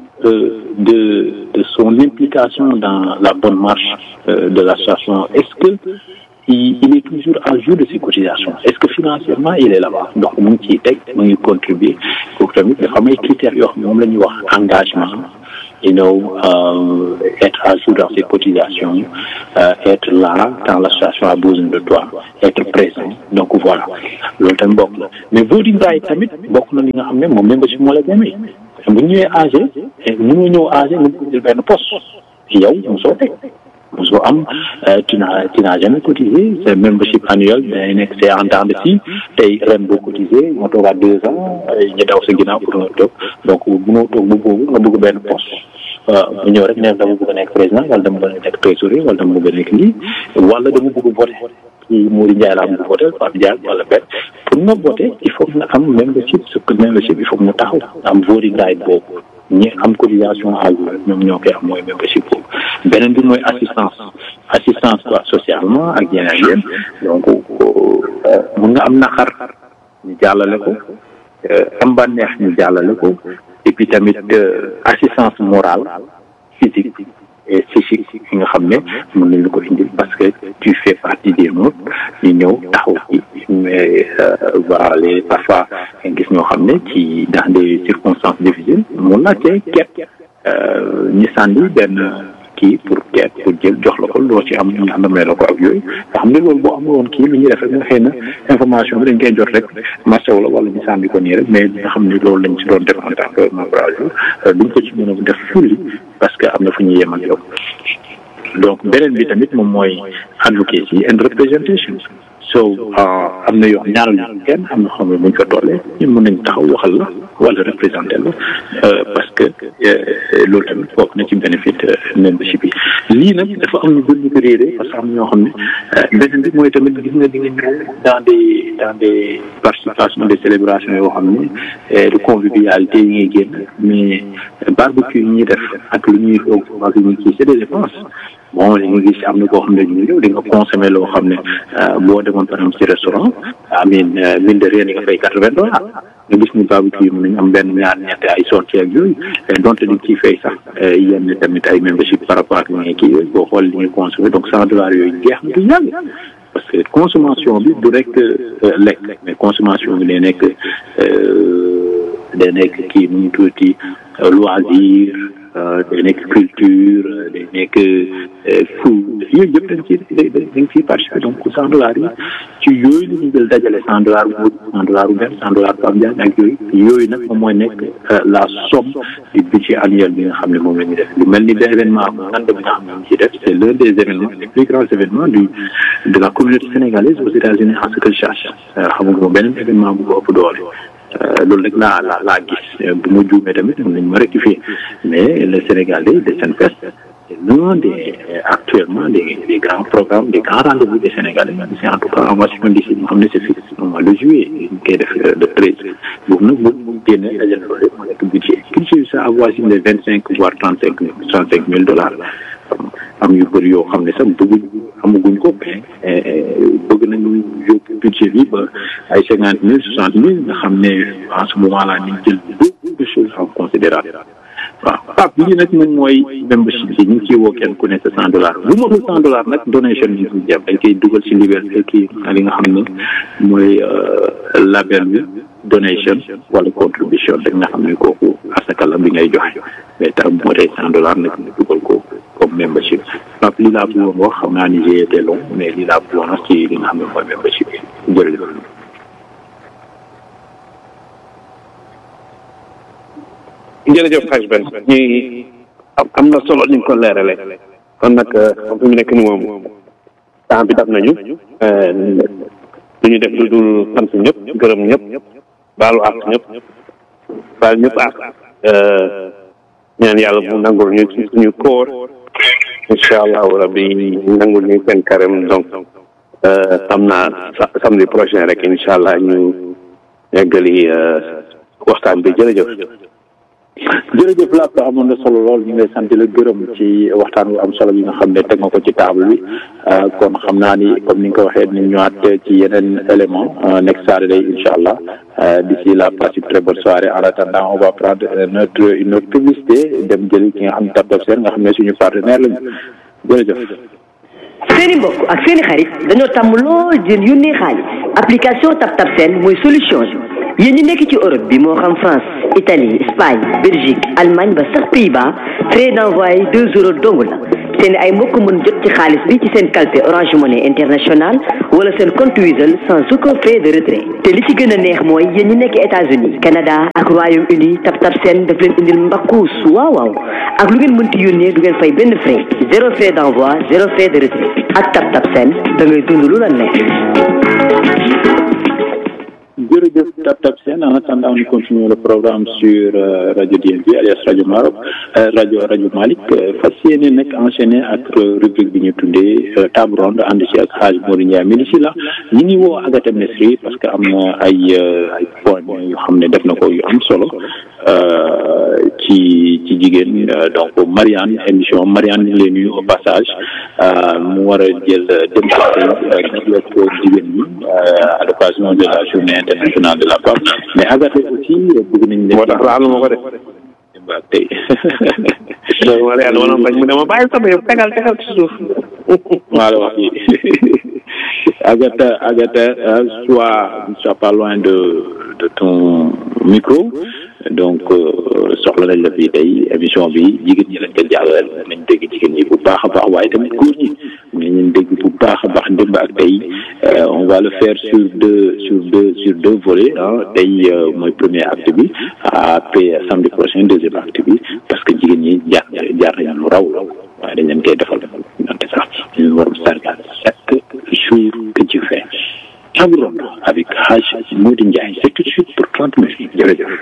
de de son implication dans la bonne marche de l'association est-ce que il, il est toujours à jour de ses cotisations est-ce que financièrement il est là-bas donc mu ngi ciy teg mu ngi contribuer kooku tamit dafa am ay critères yoo xam ne moom la ñuy wax engagement you know, euh, être à jour dans ses cotisations, euh, être là quand l'association a besoin de toi, être présent. Donc voilà, loolu tamit bokk na mais voting right tamit bokk na li nga xam ne moom membership moo la demee bu ñu ñëwee AG mënoo ñëw AG nga bëgg jël benn poste yow mosoo teg mosoo am tu n'as tu n'as jamais cotisé c'est membership annuel day nekk c'est en temps de si tey ren boo cotisé nga toogaat deux ans ñu daw sa ginnaaw pour nga toog donc mënoo toog bu boobu nga bëgg benn poste waaw bu ñëw rek ne dama bëgg a nekk président wala dama bëgg a nekk trésorier wala dama bëgg a nekk lii wala dama bëgg a voté ci Mouri Ndiaye laa bëgg a voté Pape Ndiaye wala benn pour nga voté il faut nga am membership ce que membership il faut mu taxaw am voting right boobu ñi am cotisation à jour ñoom ñoo koy am mooy membership boobu beneen bi mooy assistance assistance quoi socialement ak yeneen yéen donc mun nga am naqar ñu jàllale ko am bànneex ñu jàllale ko et puis tamit assistance morale physique et psychique yi nga xam ne mën nañu ko indil parce que tu fais partie des nôtres ñu ñëw taxaw ci mais voilà les parfois gis ñoo xam ne ci dans des circonstances difficiles mun naa cee ket ñi sànni benn kii pour ket pour jël jox la ko loo ci am ñu àndamee la ko ak yooyu nga xam ne loolu boo amul woon kii lu ñuy def rek nga xëy na information bi dañ koy jot rek marché la wala ñu sànni ko nii rek mais nga xam ne loolu lañ ci doon def en tant que membre duñ ko ci mën a def fulli parce que am na fu ñuy yem ak yow donc beneen bi tamit moom mooy advocacy and representation so am na yoo ñaaral ñu kenn am na xam ne buñ fa tollee ñun mën nañ taxaw waxal la wala représenté la parce que loolu tamit bokk na ci bénéfice membership yi lii nag dafa am ñu bëri ñu ko réeré parce que am na ñoo xam ne beneen bi mooy tamit gis nga di nga ñëw dans des dans des participations des célébrations yoo xam ne de convivialité yi ngay génn mais barbecue yi ñuy def ak lu ñuy foog ak lu ñuy kii c'est des dépenses bon li nga gis am na koo xam ne ñu ñëw di nga consommer loo xam ne boo demoon par exemple ci restaurant amin mine de rien yi nga fay quatre-vingts dollars nga gis ni barbecue yi mën nañu am benn ñaar ñett ay sorties ak yooyu donte di ciy fay sax yenn tamit ay membership par rapport ak li ngay kii yooyu boo xool li ngay consommer donc cent dollars yooyu jeex na du yàgg parce que consommation bi du rek lekk mais consommation bi day nekk day nekk kii nu ñu tuuti loisir day nekk culture day nekk food yooyu yëpp dañ ci dañ ciy participer donc cent dollars yi ci yooyu la ñu jël dajale cent dollars bu cent dollars bu benn cent dollars Pape Ndiaye ak yooyu yooyu nag moom mooy nekk la somme du budget annuel bi nga xam ne moom la ñuy def lu mel ni benn événement bu ngand bi nga xam ne moom ciy def c' est l'un des événements les plus grands événements du de la communauté sénégalaise aux États-Unis en ce que je sache xam nga beneen événement bu ko ëpp doole loolu rek laa la laa gis bu ma juumee tamit mën nañu ma rectifier mais le Sénégalais de Senfest c'est l'un des actuellement des des grands programmes des grands rendez-vous des Sénégalais c'est en tout cas en Washington DC moo xam ne c'est fixe au mois de juillet ñu koy def le treize boobu nag moom mu génne dajale loolu yëpp moo nekk budget budget ça avoisine les vingt cinq voire trente cinq mille trente cinq mille dollars am yu bëri yoo xam ne sax bëgguñ amaguñ ko mais bëgg nañu yóbbu budget bi ba ay cinquante mille soixante mille nga xam ne en ce moment là ñu jël beaucoup de choses en considération waaw Pape lii nag moom mooy membership bi ñu ngi ciy woo kenn ku ne sa cent dollars bu matul cent dollars nag donation bi ñu jëm dañ koy dugal ci liberté kii li nga xam ne mooy label bi donation wala contribution rek nga xam ne kooku asaka la bi ngay joxe mais tax moo tey cent dollars nag ñu dugal ko comme membership Pape lii laa bëggoon wax xam naa ni j'ai été long mais lii laa bëggoon wax ci li nga xam ne mooy membership bi jërëjëf jërëjëf xaj ben ñi am na solo ni nga ko leerale kon nag comme fi mu nekk ni moom temps bi dab nañu lu ñu def lu dul sant ñëpp gërëm ñëpp baalu àq ñëpp baal ñëpp àq ñaan yàlla bu nangul ñu ci suñu koor incha allahu rabbi nangul ñu seen carême donc xam naa samedi prochain rek incha allah ñu eggali waxtaan bi jërëjëf jërëjëf Lapp amoon na solo lool ñu ngi lay sant la gërëm ci waxtaan wu am solo bi nga xam ne teg nga ko ci table bi kon xam naa ni comme ni nga ko waxee ni ñëwaat ci yeneen élément next Saturday incha allah d'ici là passe une très bonne soirée en attendant on va prendre notre une autre publicité dem jëli ki nga xam ne Tap Tap Seen nga xam ne suñu partenaire lañu jërëjëf seeni mbokk ak seeni xarit dañoo tàmm lool jën yónnee xaalis application TapTap Send mooy solution bi yéen ñi nekk ci Europe bi moo xam France Italie Espagne Belgique Allemagne ba sax Pays-Bas frais d'envoi deux euros dong la seen ay mbokk mën jot ci xaalis bi ci seen calpe Orange Money International wala seen compte Wizall sans aucun frais de retrait te li ci gën a neex mooy yéen ñi nekk États-Unis Canada ak Royaume-Uni TapTap Send daf leen indil mbakkuus waaw waaw ak lu ngeen mënti yónnee du ngeen fay benn frais zéro frais d'envoi zéro frais de retrait ak TapTap Send da ngay dund lu la neex. jërëjëf TapTap Send en attendant nous continuons le programme sur euh, Radio DMV alias Radio Maroc euh, Radio Radio Malick fas yéene nag enchaîné ak rubrique bi ñu tuddee table ronde ànd ci ak Hadj Modou Ndiaye mi si la ñi ngi woo Agatha Mesri parce que am na ay ay point yu xam ne def na ko yu am solo ci ci jigéen donc Marianne émission Marianne ñu ngi lay nuyu au passage mu war a jël démocratie ak jigéen ñi à l'occasion de la journée internationale de la femme mais Agatha aussi bëgg nañ leen. moo tax laalu ma ko def. waaw tey. donc Marianne wala bañ mu ne ma bàyyi sama yëpp tegal tegal ci suuf. maa la wax yi Agatha Agatha soit soit pas loin de de ton micro donc soxla nañ la fii tey émission bi jigéen ñi lañ ko jàllale nañ dégg jigéen ñi bu baax a baax waaye tamit góor ñi nañ leen dégg bu baax a baax démb ak tey on va le faire sur deux sur deux sur deux volets ah tey mooy premier acte bi après samedi prochain deuxième acte bi parce que jigéen ñi jaar jaar nañ lu raw waaye dañ leen koy defal donte sax ñu war a sargal chaque jour que tu fais table ronde avec Hadj Modou Ndiaye c'est tout de suite pour trente minutes jërëjëf.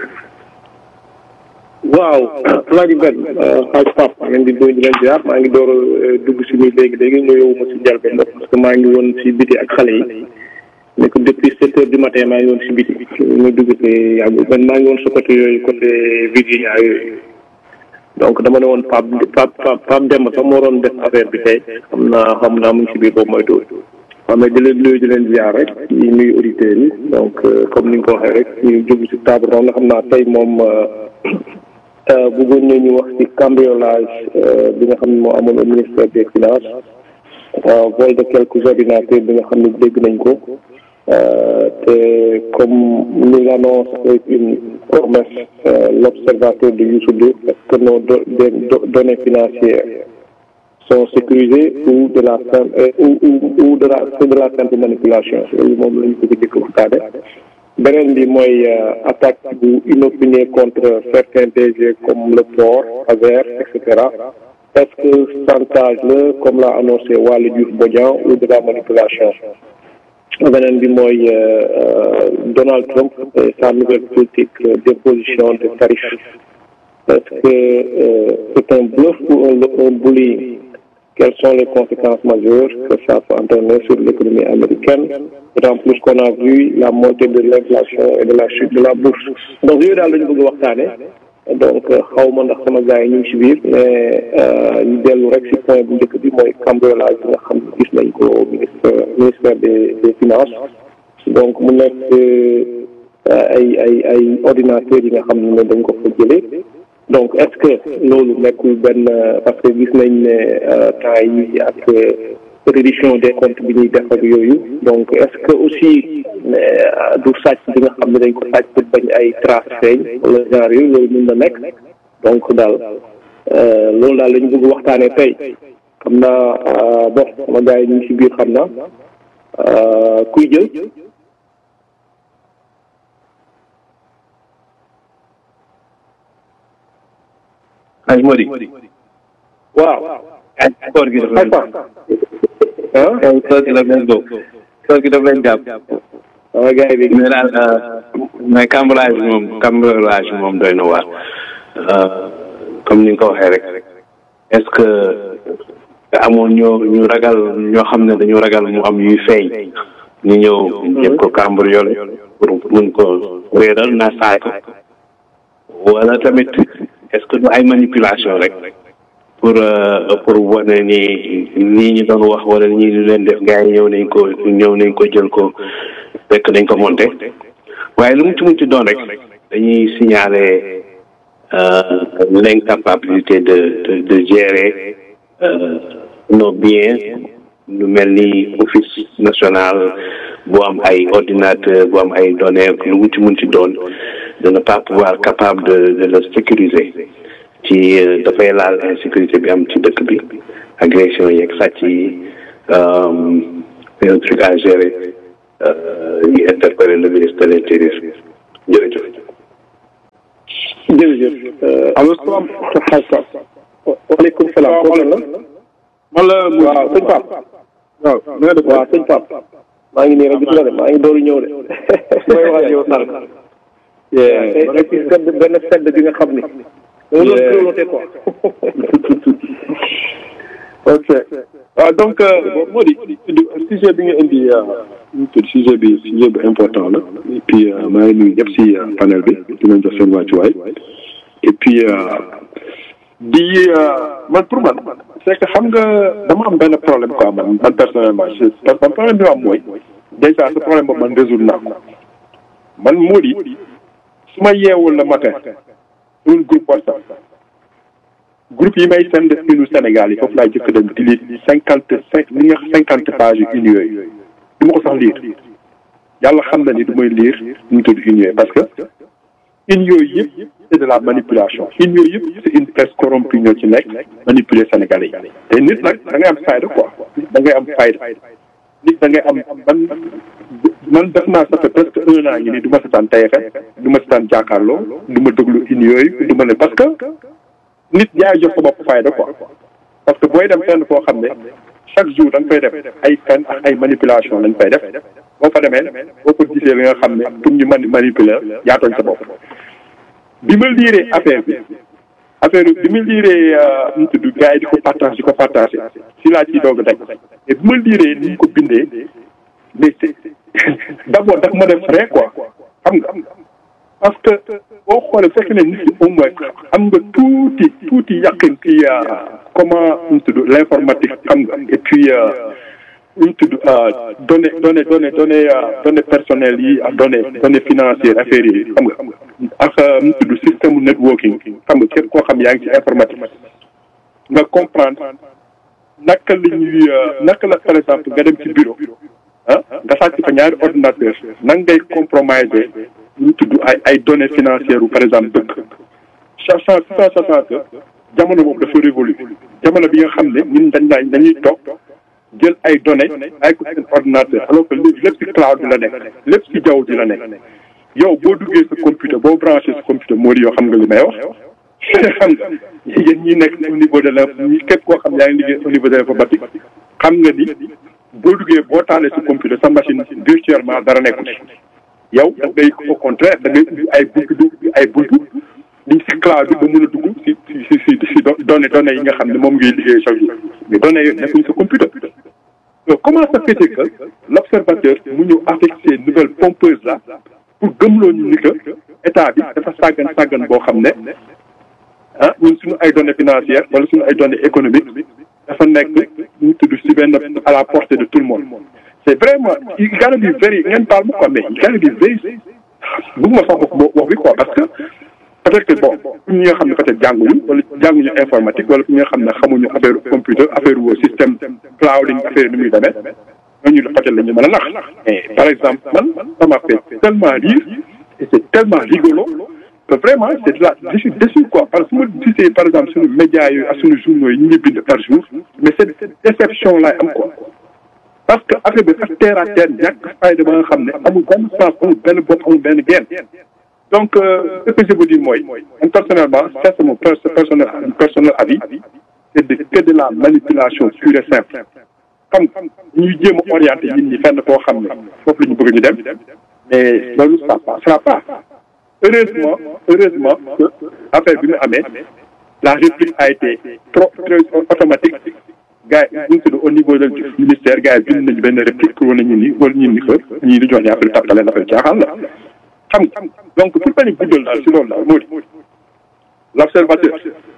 waaw Alaaji Ben xaaj Pape maa ngi leen di nuyu di leen ziar maa ngi door a dugg si nii léegi léegi nuyoo ma si njëlbeen parce que maa ngi woon si biti ak xale yi nekk depuis sept heures du matin maa ngi woon si biti ñu dugg si yàggul ben maa ngi woon sa côté yooyu côté Virginia yooyu donc dama ne woon Pape Pape Pape Demba sax moo doon def affaire bi tey xam naa xam naa mu ngi si biir boobu mooy dóor waaw mais di leen nuyu di leen ziar rek di nuyu auditeurs yi donc comme ni nga ko waxee rek ñu jóg si table ronde xam naa tey moom. bëggoon nañu wax ci cambriolage bi nga xam ne moo amoon au ministère des finances vol de quelques ordinateurs bi nga xam ne dégg nañ ko te comme nous l'annonce avec une promesse l'observateur de Youssou Ndour est-ce que nos données financières sont sécurisées ou de la ou ou de la de la simple manipulation loolu moom la ñu ko jëkk waxtaane beneen bi mooy attaque bu inopinée contre certains DG comme le port Azer et cetera est-ce que chantage la comme l'a annoncé Waly Diouf Bodian ou de la manipulation beneen bi mooy Donald Trump et sa nouvelle politique d'imposition de tarifs est-ce que c'est un bluff ou un bullying quelles sont les conséquences majeures que ça peut entraîner sur l'économie américaine d'autant plus qu'on a vu la montée de l'inflation et de la chute de la bourse donc yooyu daal lañu bëgg waxtaane donc xaw ma ndax sama gars yi ñu ngi ci biir mais ñu dellu rek ci point bu njëkk bi mooy cambriolage bi nga xam ne gis nañ ko ministre ministère des des finances donc mu nekk ay ay ay ordinateurs yi nga xam ne dañ ko fa jëlee donc est-ce que loolu nekkul benn parce que gis nañ ne temps yi ak reddition des comptes bi ñuy def ak yooyu donc est-ce que aussi du sàcc bi nga xam ne dañ ko sàcc pour bañ ay traces feeñ wala genre yooyu loolu mën na nekk donc daal loolu daal la ñu bëgg waxtaanee tey xam naa bon sama gars yi ñu ngi ci biir xam naa kuy jël. Hadj Modi. waaw. koor gi dafa leen ah. koor gi dafa leen góob. koor gi dafa leen jàpp. waaw gars yi bi. mais daal mais cambriolage bi moom cambriolage bi moom doy na waar. comme ni nga ko waxee rek. est-ce que amoon ñoo ñu ragal ñoo xam ne dañu ragal mu am yuy feeñ. ñu ñëw jëm ko cambriolé pour mun ko réeral na saay ko. wala tamit est-ce que du ay manipulation rek. pour pour wane ni nii ñu doon wax wala ñii ñu leen def gars yi ñëw nañ ko ñëw nañ ko jël ko fekk nañ ko monté waaye lu mu ci mun ci doon rek dañuy signaler l'incapacité de de de gérer nos biens lu mel ni office national bu am ay ordinateur bu am ay données lu mu ci mun ci doon de ne pas pouvoir capable de de le sécuriser ci dafay laal insécurité bi am ci dëkk bi agression yeeg sàcc yi c'est un truc à gérer ñu interpeller le ministre de l'intérieur jërëjëf. jërëjëf allo salaam waaleykum salaam kooku la man la waaw sëñ Pape waaw na nga def waaw sëñ Pape maa ngi nii rek gis nga de maa ngi dooru ñëw de may wax ak yow sànq tey tey ci sedd benn sedd bi nga xam ni dama doon grelotté quoi ok waaw donc moo di sujet bi nga indi ñu tudd sujet bi sujet bu important la et puis maa ngi nuyu ñëpp si panel bi di leen jox seen wàccuwaay et puis di man pour man c'est que xam nga dama am benn problème quoi man man personnellement parce que man problème bi ma am mooy déjà ce problème boobu man résoudre naa ko man moo di su ma yeewul le matin un groupe WhatsApp groupe yi may send inu Sénégal yi foofu laay jëkk dem di lire cinquante cinq li nga cinquante pages une yooyu du ma ko sax lire yàlla xam na ni du may lire ñu tudd une yooyu parce que une yooyu yëpp c'est de la manipulation une yooyu yëpp c'est une presse corrompue ñoo ci nekk manipuler Sénégalais yi te nit nag da ngay am fayda quoi da ngay am fayda nit da ngay am man man def naa ça fait presque un an ngi nii du ma setaan TFM du ma setaan jàkkaarloo du ma déglu une yooyu du ma ne parce que nit yaay jox sa bopp fayda quoi parce que booy dem fenn foo xam ne chaque jour da nga fay def ay fen ak ay manipulation lañ fay def boo fa demee boo ko gisee li nga xam ne pour ñu mani manipuler yaa tooñ sa bopp bi ma liiree affaire bi affaire bi ma liiree nu tudd gars yi di ko partage di ko partagé si laa ciy doog a daj mais bi ma liiree ni ñu ko bindee mais c'est d'abord daf ma def ree quoi xam nga parce que boo xoolee fekk ne nit ki au moins am nga tuuti tuuti yàqin ci comment ñu tudd l'informatique xam nga et puis ñu tudd données données données données données personnelles yi ak données données financières affaires yi xam nga ak ñu tudd système networking xam nga képp koo xam yaa ngi ci informatique nga comprendre naka la ñuy naka la par exemple nga dem ci bureau ah nga sàcc fa ñaari ordinateur nan ngay compromiser ñu tudd ay ay données financières par exemple dëkk sachant sachant que jamono boobu dafa révolu jamono bi nga xam ne ñun dañ daañ dañuy toog jël ay données ay ko seen ordinateur alors que léegi lépp ci cloud bi la nekk lépp ci jaww ji la nekk yow boo duggee sa computer boo branché sa computer moo di yow xam nga li may wax xam nga yéen ñi nekk au niveau de la ñi képp koo xam yaa ngi liggéey au niveau de l'informatique xam nga ni boo duggee boo taalee sa computer sa machine virtuellement dara nekkul yow da ngay au contraire da ngay ubbi ay buntu du ay buntu di si cloud bi ba mën a dugg si si si si si données données yi nga xam ne moom ngay liggéey chaque jour mais données yooyu nekkuñ sa computer donc comment ça fait que l'observateur mu ñëw avec ces nouvelles pompeuses là pour gëmloo ñu ni que état bi dafa sàggan sàggan boo xam ne ah ñun suñu ay données financières wala suñu ay données économiques dafa nekk ñu tudd si benn à la portée de tout le monde c'est vraiment il gotta be very ngeen baal ma quoi mais il gotta be very bëgguma sax wax wax bi quoi parce que peut-être que bon pour ñi nga xam ne peut-être jànguñu wala jànguñu informatique wala pour ñi nga xam ne xamuñu affaire computer affaire wu système clouding affaire ni muy demee ñooñu peut-être la ñu mën a nax mais par exemple man ça m'a fait tellement rire et c'est tellement rigolo que vraiment c'est de la je suis déçu quoi parce que su ma gisee par exemple suñu médias yooyu ak suñu journaux yi ñu ngi bind par jour mais cette déception laay am quoi parce que affaire bi dafa terre à terre ñàkk fayda ba nga xam ne amul benn sens amul benn bopp amul benn genn donc ce que je veux dire mooy man personnellement ça c'est mon personnel personnel avis c'est de que de la manipulation pure et simple xam ñuy jéem a orienté nit ñi fenn foo xam ne foofu la ñu bëgg ñu dem mais loolu ça passera pas heureusement heureusement que affaire bi mu amee la réplique a été trop très automatique gars yi ñu tudd au niveau du ministère gars yi bind nañu benn réplique pour wane ñu ni wala ñu ni que ñii di jox ñu affaire tàppale affaire caaxaan la xam nga donc pour bañ a guddal daal si loolu daal moo di l'observateur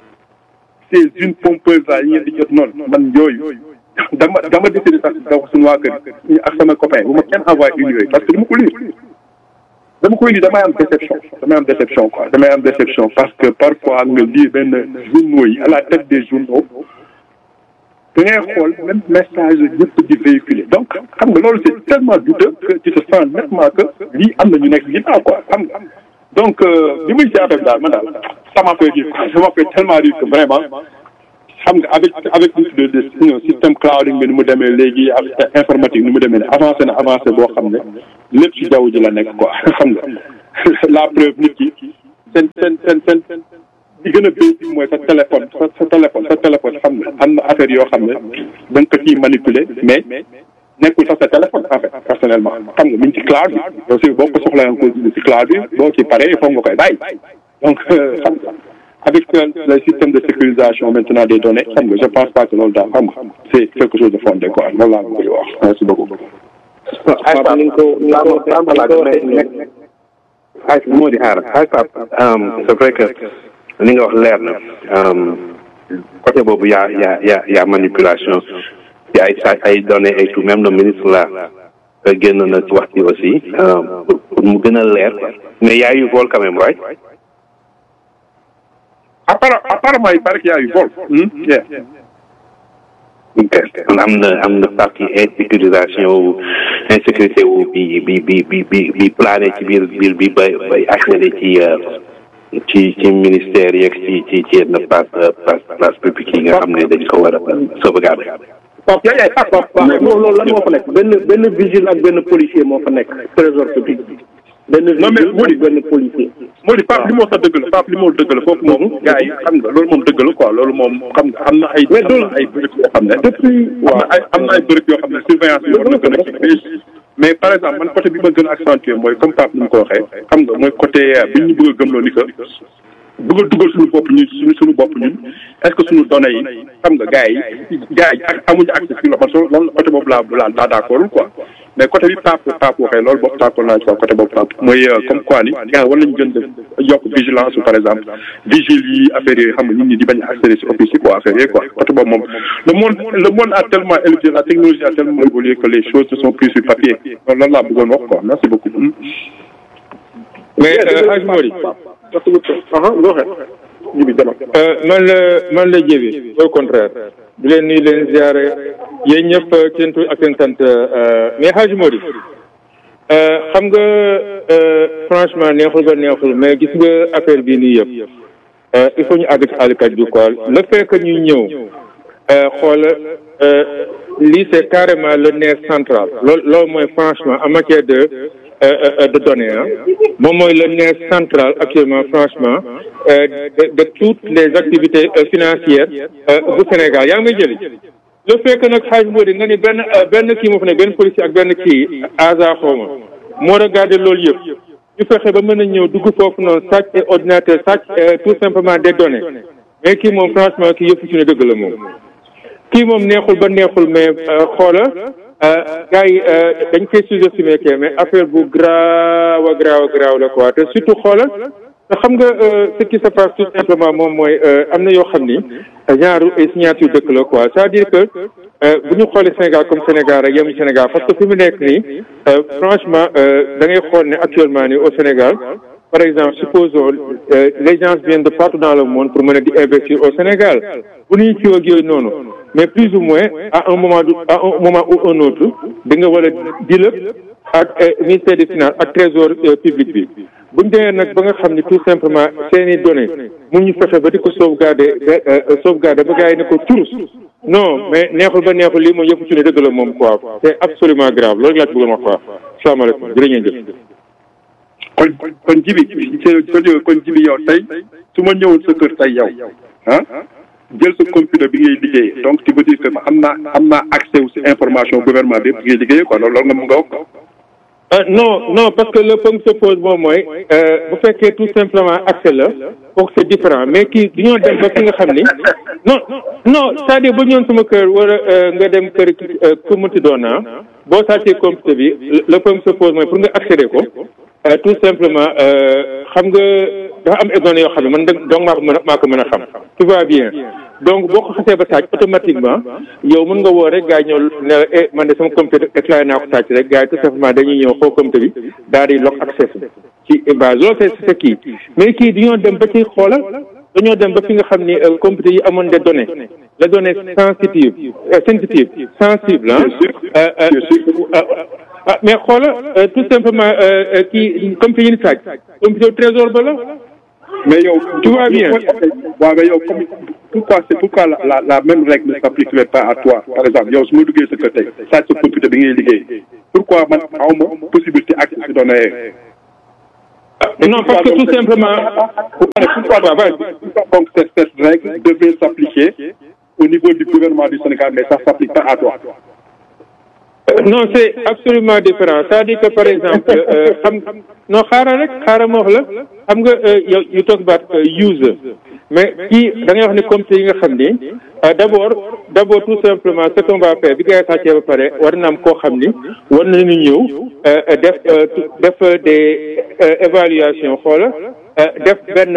c'est une pompeuse là yi ngeen di jot noonu man yooyu dama dama décidé sax daw suñu waa kër ñu ak sama copain bu ma kenn envoyé une yooyu parce que dama ko lire dama koy lire damay am déception damay am déception quoi damay am déception parce que parfois nga lire benn journaux yi à la tête des journaux te da ngay xool même message ñëpp di véhiculer donc xam nga loolu c'est tellement douteux que tu te sens nettement que lii am na ñu nekk ginnaaw quoi xam nga donc li muy si affaire daal man daal ça m'a fait rire ça m'a fait tellement rire que vraiment xam nga avec avec le le système clouding bi ni mu demee léegi avec informatique ni mu demee ne avancé na avancé boo xam ne lépp ci jaww ji la nekk quoi xam nga la preuve nit ki seen seen seen seen di gën a basic mooy sa téléphone sa sa téléphone sa téléphone xam nga am na affaire yoo xam ne da nga ko ciy manipuler mais nekkul sax sa téléphone en fait personnellement xam nga mi ngi ci cloud bi aussi boo ko soxla nga ko ci cloud bi boo ci paree foog nga koy bàyyi donc xam nga avec le système de sécurisation maintenant des données xam nga je pense pas que loolu daal xam nga c'est quelque chose de fondé quoi loolu laa bëgg wax merci beaucoup. Pape ni nga ko ni nga ko ay moo di xaar ay Pape c'est vrai que li nga wax leer na côté boobu yaa yaa yaa yaa manipulation ci ay sa ay données et tout même le ministre là génn na ci wax ci aussi pour mu gën a leer mais y a eu vol quand même right apparemment il paraît qu'il y a eu vol. yeah. ok kon am na am na partie insécurisation wu insécurité wu bi bi bi bi bi bi plané ci biir biir bi bay bay accéder ci ci ci ministère yeeg ci ci ci yenn place place place publique yi nga xam ne dañ ko war a sauvegarder. Pape yaay yaay Pape Pape loolu lan moo fa nekk benn benn vigile ak benn policier moo fa nekk trésor public bi. benn vigile ak benn policier. moo di Pape li moo sax dëgg la Pape li moo dëgg la foofu moom gars yi xam nga loolu moom dëgg la quoi loolu moom xam nga am na ay. mais loolu ay bërëb yoo xam ne. depuis am na ay am na ay bërëb yoo xam ne surveillance bi war na gën a kii mais par exemple man côté bi ma gën a accentuer mooy comme Pape ni mu ko waxee xam nga mooy côté bi ñu bëgg a gëmloo ni que bëgg a dugal suñu bopp ñun suñu suñu bopp ñun est-ce que suñu données yi xam nga gars yi gars yi ak amuñu accès ci loolu man soo loolu côté boobu laa laa laa d'accord quoi mais côté bi Pape Pape waxee loolu boobu d'accord naa ci quoi côté boobu Pape mooy comme quoi ni gars war nañu gën def yokk vigilance par exemple vigile yi affaire yooyu xam nga nit ñi di bañ a accéder ci office yi quoi affaire yooyu quoi côté boobu moom le monde le monde a tellement évolué la technologie a tellement évolué que les choses ne sont plus sur papier loolu lan laa bëggoon wax quoi merci beaucoup. mais Hadj Mori man la man la jébi au contraire di leen nuyu leen ziare yéen ñëpp seen tur ak seen sant mais Hadj Mori xam nga franchement neexul ba neexul mais gis nga affaire bii nii yëpp il faut ñu àgg ci àllkat bi quoi le fait que ñuy ñëw xool lii c'est carrément le nerf central loolu loolu mooy franchement en matière de de données ah moom mooy le nerf central actuellement franchement de de toutes les activités financières bu Sénégal yaa ngi may jëli le fait que nag xaaj moo di nga ni benn benn kii moo fa ne benn policier ak benn kii asa xawma moo regardé loolu yëpp ñu fexe ba mën a ñëw dugg foofu noonu sàcc et ordinateur sàcc tout simplement des données mais kii moom franchement kii yëpp ci ne dëgg la moom kii moom neexul ba neexul mais xoola gars yi dañ koy sous-estimé kee mais affaire bu graaw a graaw a graaw la quoi te surtout xoola te xam nga ce qui se passe tout simplement moom mooy am na yoo xam ni genre ay signature dëkk la quoi c'est-à-dire que bu ñu xoolee Sénégal comme Sénégal rek yemu Sénégal parce que fi mu nekk nii franchement da ngay xool ne actuellement nii au Sénégal par exemple supposons les gens viennent de partout dans le monde pour mën a di investir au Sénégal bu ñuy ci ak yooyu noonu mais plus ou moins à un moment à un moment ou un autre di nga war a dilëp ak ministère des finances ak trésor public bi bu ñu demee nag ba nga xam ni tout simplement seeni données mun ñu fexe ba di ko sauvegarder sauvegarder ba gars yi ne ko turus non mais neexul ba neexul lii moom yëpp ci ne dëgg la moom quoi c'est absolument grave loolu laa ci bëggoon wax quoi salaamaaleykum jërë ngeen jëf kon kon jibi kon jibi yow tey su ma ñëwoon sa kër tey yow ah jël sa computer bi ngay liggéey donc tu veux dire que am naa am naa accès aussi information gouvernement bi bi ngay liggéeyee quoi loolu nga mun nga wax non non parce que le point se pose moom mooy bu fekkee tout simplement accès la kooku c'est différent mais kii du ñoo dem ba fi nga xam ni non non c'est-à-dire bu ñëwoon sama kër wala nga dem kër ku munti doon naa boo sàccee computer bi le point se pose mooy pour nga accéder ko tout simplement xam nga dafa am ay données yoo xam ne man donc maa ko mën a maa ko mën a xam tout va bien donc boo ko xasee ba sàcc automatiquement yow mën nga woo rek gars yi ñëw ne la eh man de sama computer déclaré naa ko sàcc rek gars yi tout simplement dañuy ñëw xool computer bi daal di lock access ci base loolu c'est c'est kii mais kii dañoo dem ba ci xoolal dañoo dem ba fi nga xam ni computer yi amoon des données les données sensitives sensitives sensibles ah mais xoola tout simplement kii computer yi ni sàcc computer trésor ba la mais yow tu vois bien waaw mais yow comme pourquoi c'est pourquoi la la la même règle ne s'appliquerait pas à toi par exemple yow su ma duggee sa kër tey sàcc sa computer bi ngay liggéey pourquoi man awma possibilité accès si données non parce que tout simplement pourquoi donc cette cette règle devait s'appliquer au niveau du gouvernement du Sénégal mais ça s'applique pas à toi non c'est absolument différent c'est-à-dire que par exemple xam non xaaral rek xaaral ma wax la xam nga yow you talk about user mais kii da ngay wax ni comité yi nga xam ni d'abord d'abord tout simplement ce qu'on va faire bi ngay sàccee ba pare war na am koo xam ni war nañu ñëw def def des évaluation xoola def benn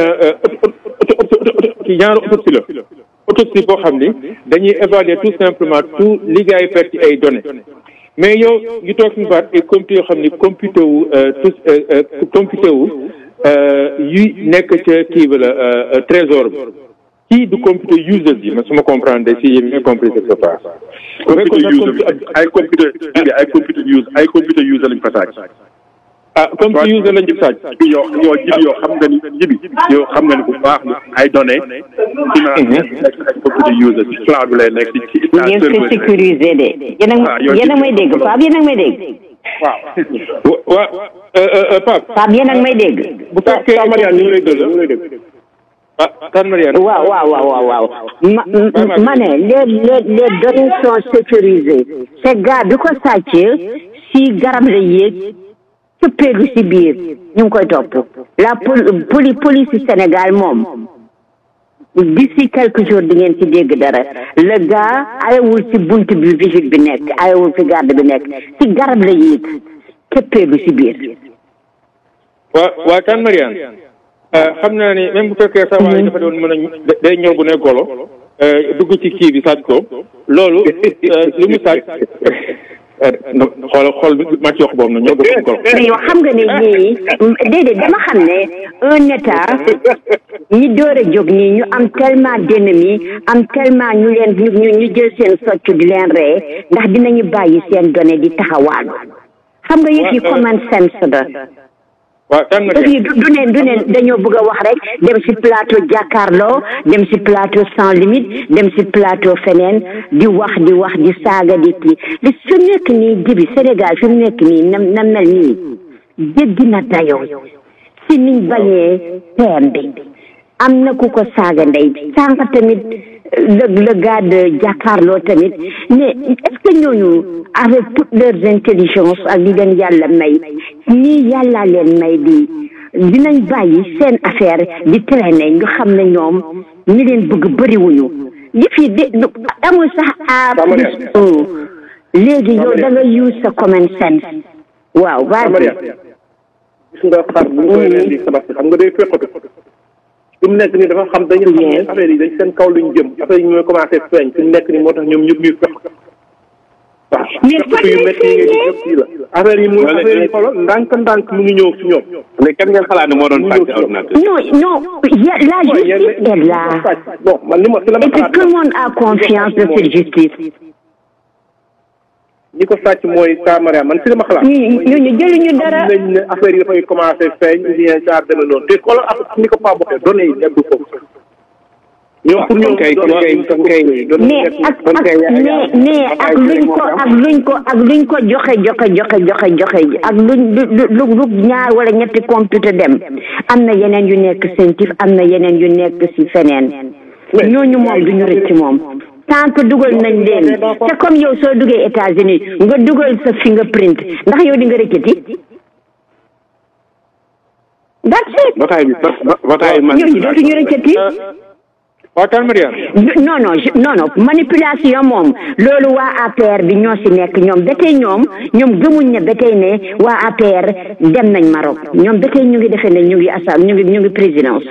genre autopsie la autopsie boo xam ni dañuy évaluer tout simplement tout li ngay perte ci ay données mais yow ñu toog suñu baat ay computer yoo xam ni computer wu tous computer wu yu nekk ca kii bi la trésor bi kii du computer users yi ma su ma comprendre si yéen bien compris ce qui se passe. computer user ay computer ay computer user ay computer user lañ fa sàcc. ah computer user lañ ci sàcc. yow yow jibi yow xam nga ni jibi yow xam nga ni bu baax ni ay données. nekk ay computer user ci cloud bi lay nekk ci ci. ngeen ko sécuriser de. yéen a yéen a may dégg Pape yéen a may dégg. waaw waaw Pape. Pape yéen a may dégg. bu fekkee Mariane ñu ngi lay dégg ñu ngi lay dégg. ah kan Mariane. waaw waaw waaw waaw ma ma ne les les les données sont sécurisées. ce gars bi ko sàcc si garab la yéeg cëppeelu si biir ñu ngi koy topp la poli police Sénégal moom d'ici quelques jours di ngeen ci dégg dara le gars ayewul si bunt bi vigile bi nekk ayewul fi garde bi nekk si garab la yéeg cëppeelu si biir. waa waa kan Mariane. xam naa ni même bu fekkee sa waay dafa doon mën a day ñëw bu ne golo dugg ci kii bi sàcc ko loolu li mu sàcc xool xool màcc wax boobu na ñoo bokk golo mais yow xam nga ne ñii déedéet dama xam ne un état ñi door a jóg nii ñu am tellement d'ennemis am tellement ñu leen ñu ñu jël seen socc di leen ree ndax dinañu bàyyi seen données di taxawaalu xam nga yëf yi common sense la waaw kan nga du du ne du ne dañoo bëgg a wax rek dem ci plateau jàkkaarloo dem ci plateau sans limite dem ci plateau feneen di wax di wax di saaga di kii li su nekk nii jibi Sénégal fi mu nekk nii na na mel nii jéggi na dayoo si niñ bañee PM bi am na ku ko saaga ndey sànq tamit le le gars de jàkkaarloo tamit mais est-ce que ñooñu avec toutes leurs intelligences ak li leen yàlla may nii yàllaa leen may di dinañ bàyyi seen affaire di traîner ñu xam ne ñoom ñi leen bëgg bëriwuñu yëf yi de amul sax à plus un léegi yow da nga use sa common sense waaw vas-y gis nga xar bu ñu koy leen di tabax xam nga day fekkatu fi mu nekk nii dafa xam dañu xam ne affaire yi dañ seen kaw luñ jëm affaire yi ñooy commencé feeñ fi mu nekk nii moo tax ñoom ñëpp ñuy fekk waaw fekk yu métti yi ngeen di jëf fii la affaire yi muy affaire yi xoolal ndànk ndànk mu ngi ñëw si ñoom mais kan ngeen xalaat ne moo doon sàcc ordinateur non non y- la justice est là bon man li ma si la ma et que xalaat tout le monde a confiance de cette justice ñi ko sàcc mooy saa Mariam man si la ma xalaat ñu ñu ñu jëluñu dara xam nañ ne affaire yi dafay commencé feeñ ou bien ça demee noonu te xoolal ak ni ko Pape waxee données yi nekk foofu ñoom pour ñoom kay kon kay kon kay mais ak ak mais mais ak luñ ko ak luñ ko ak luñ ko joxe joxe joxe joxe joxe ak luñ lu lu lu ñaar wala ñetti computer dem am na yeneen yu nekk sentif am na yeneen yu nekk ci feneen ñooñu moom duñu rëcc moom tant que dugal nañ leen te comme yow soo duggee États-Unis nga dugal sa fingerprint ndax yow di nga rëccati that's it bataay bi bataay man ñooñu dootuñu rëccati waa kan Mariane non non je- non non manipulation moom loolu waa APR bi ñoo si nekk ñoom ba tey ñoom ñoom gëmuñ ne ba tey ne waa APR dem nañ Maroc ñoom ba tey ñu ngi defee ne ñu ngi asam ñu ngi ñu ngi présidence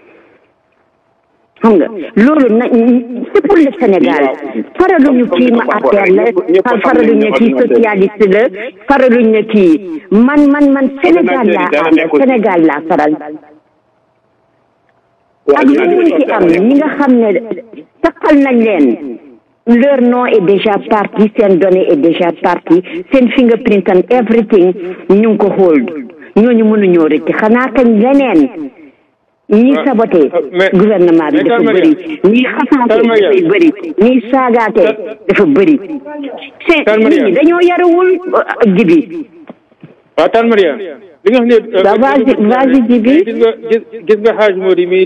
xam nga loolu na c'est pour le Sénégal faraluñu kii ma APR la far faraluñ ne kii socialiste la faraluñ ne kii man man man Sénégal laa ànd Sénégal laa faral ak lu mun ci am ñi nga xam ne taxal nañ leen leur nom est déjà parti seen données est déjà parti seen fingerprint and everything ñu ngi ko hold ñooñu mënuñoo rëcc xanaa kañ leneen ñi saboté gouvernement bi dafa bëri ñi xasaate dafay bëri ñi saagaate dafa bëri seen nit ñi dañoo yarawul jibi waaw Tane Maria li nga xam ne vas-y vas-y jibi gis nga gis nga xaaj moo di mi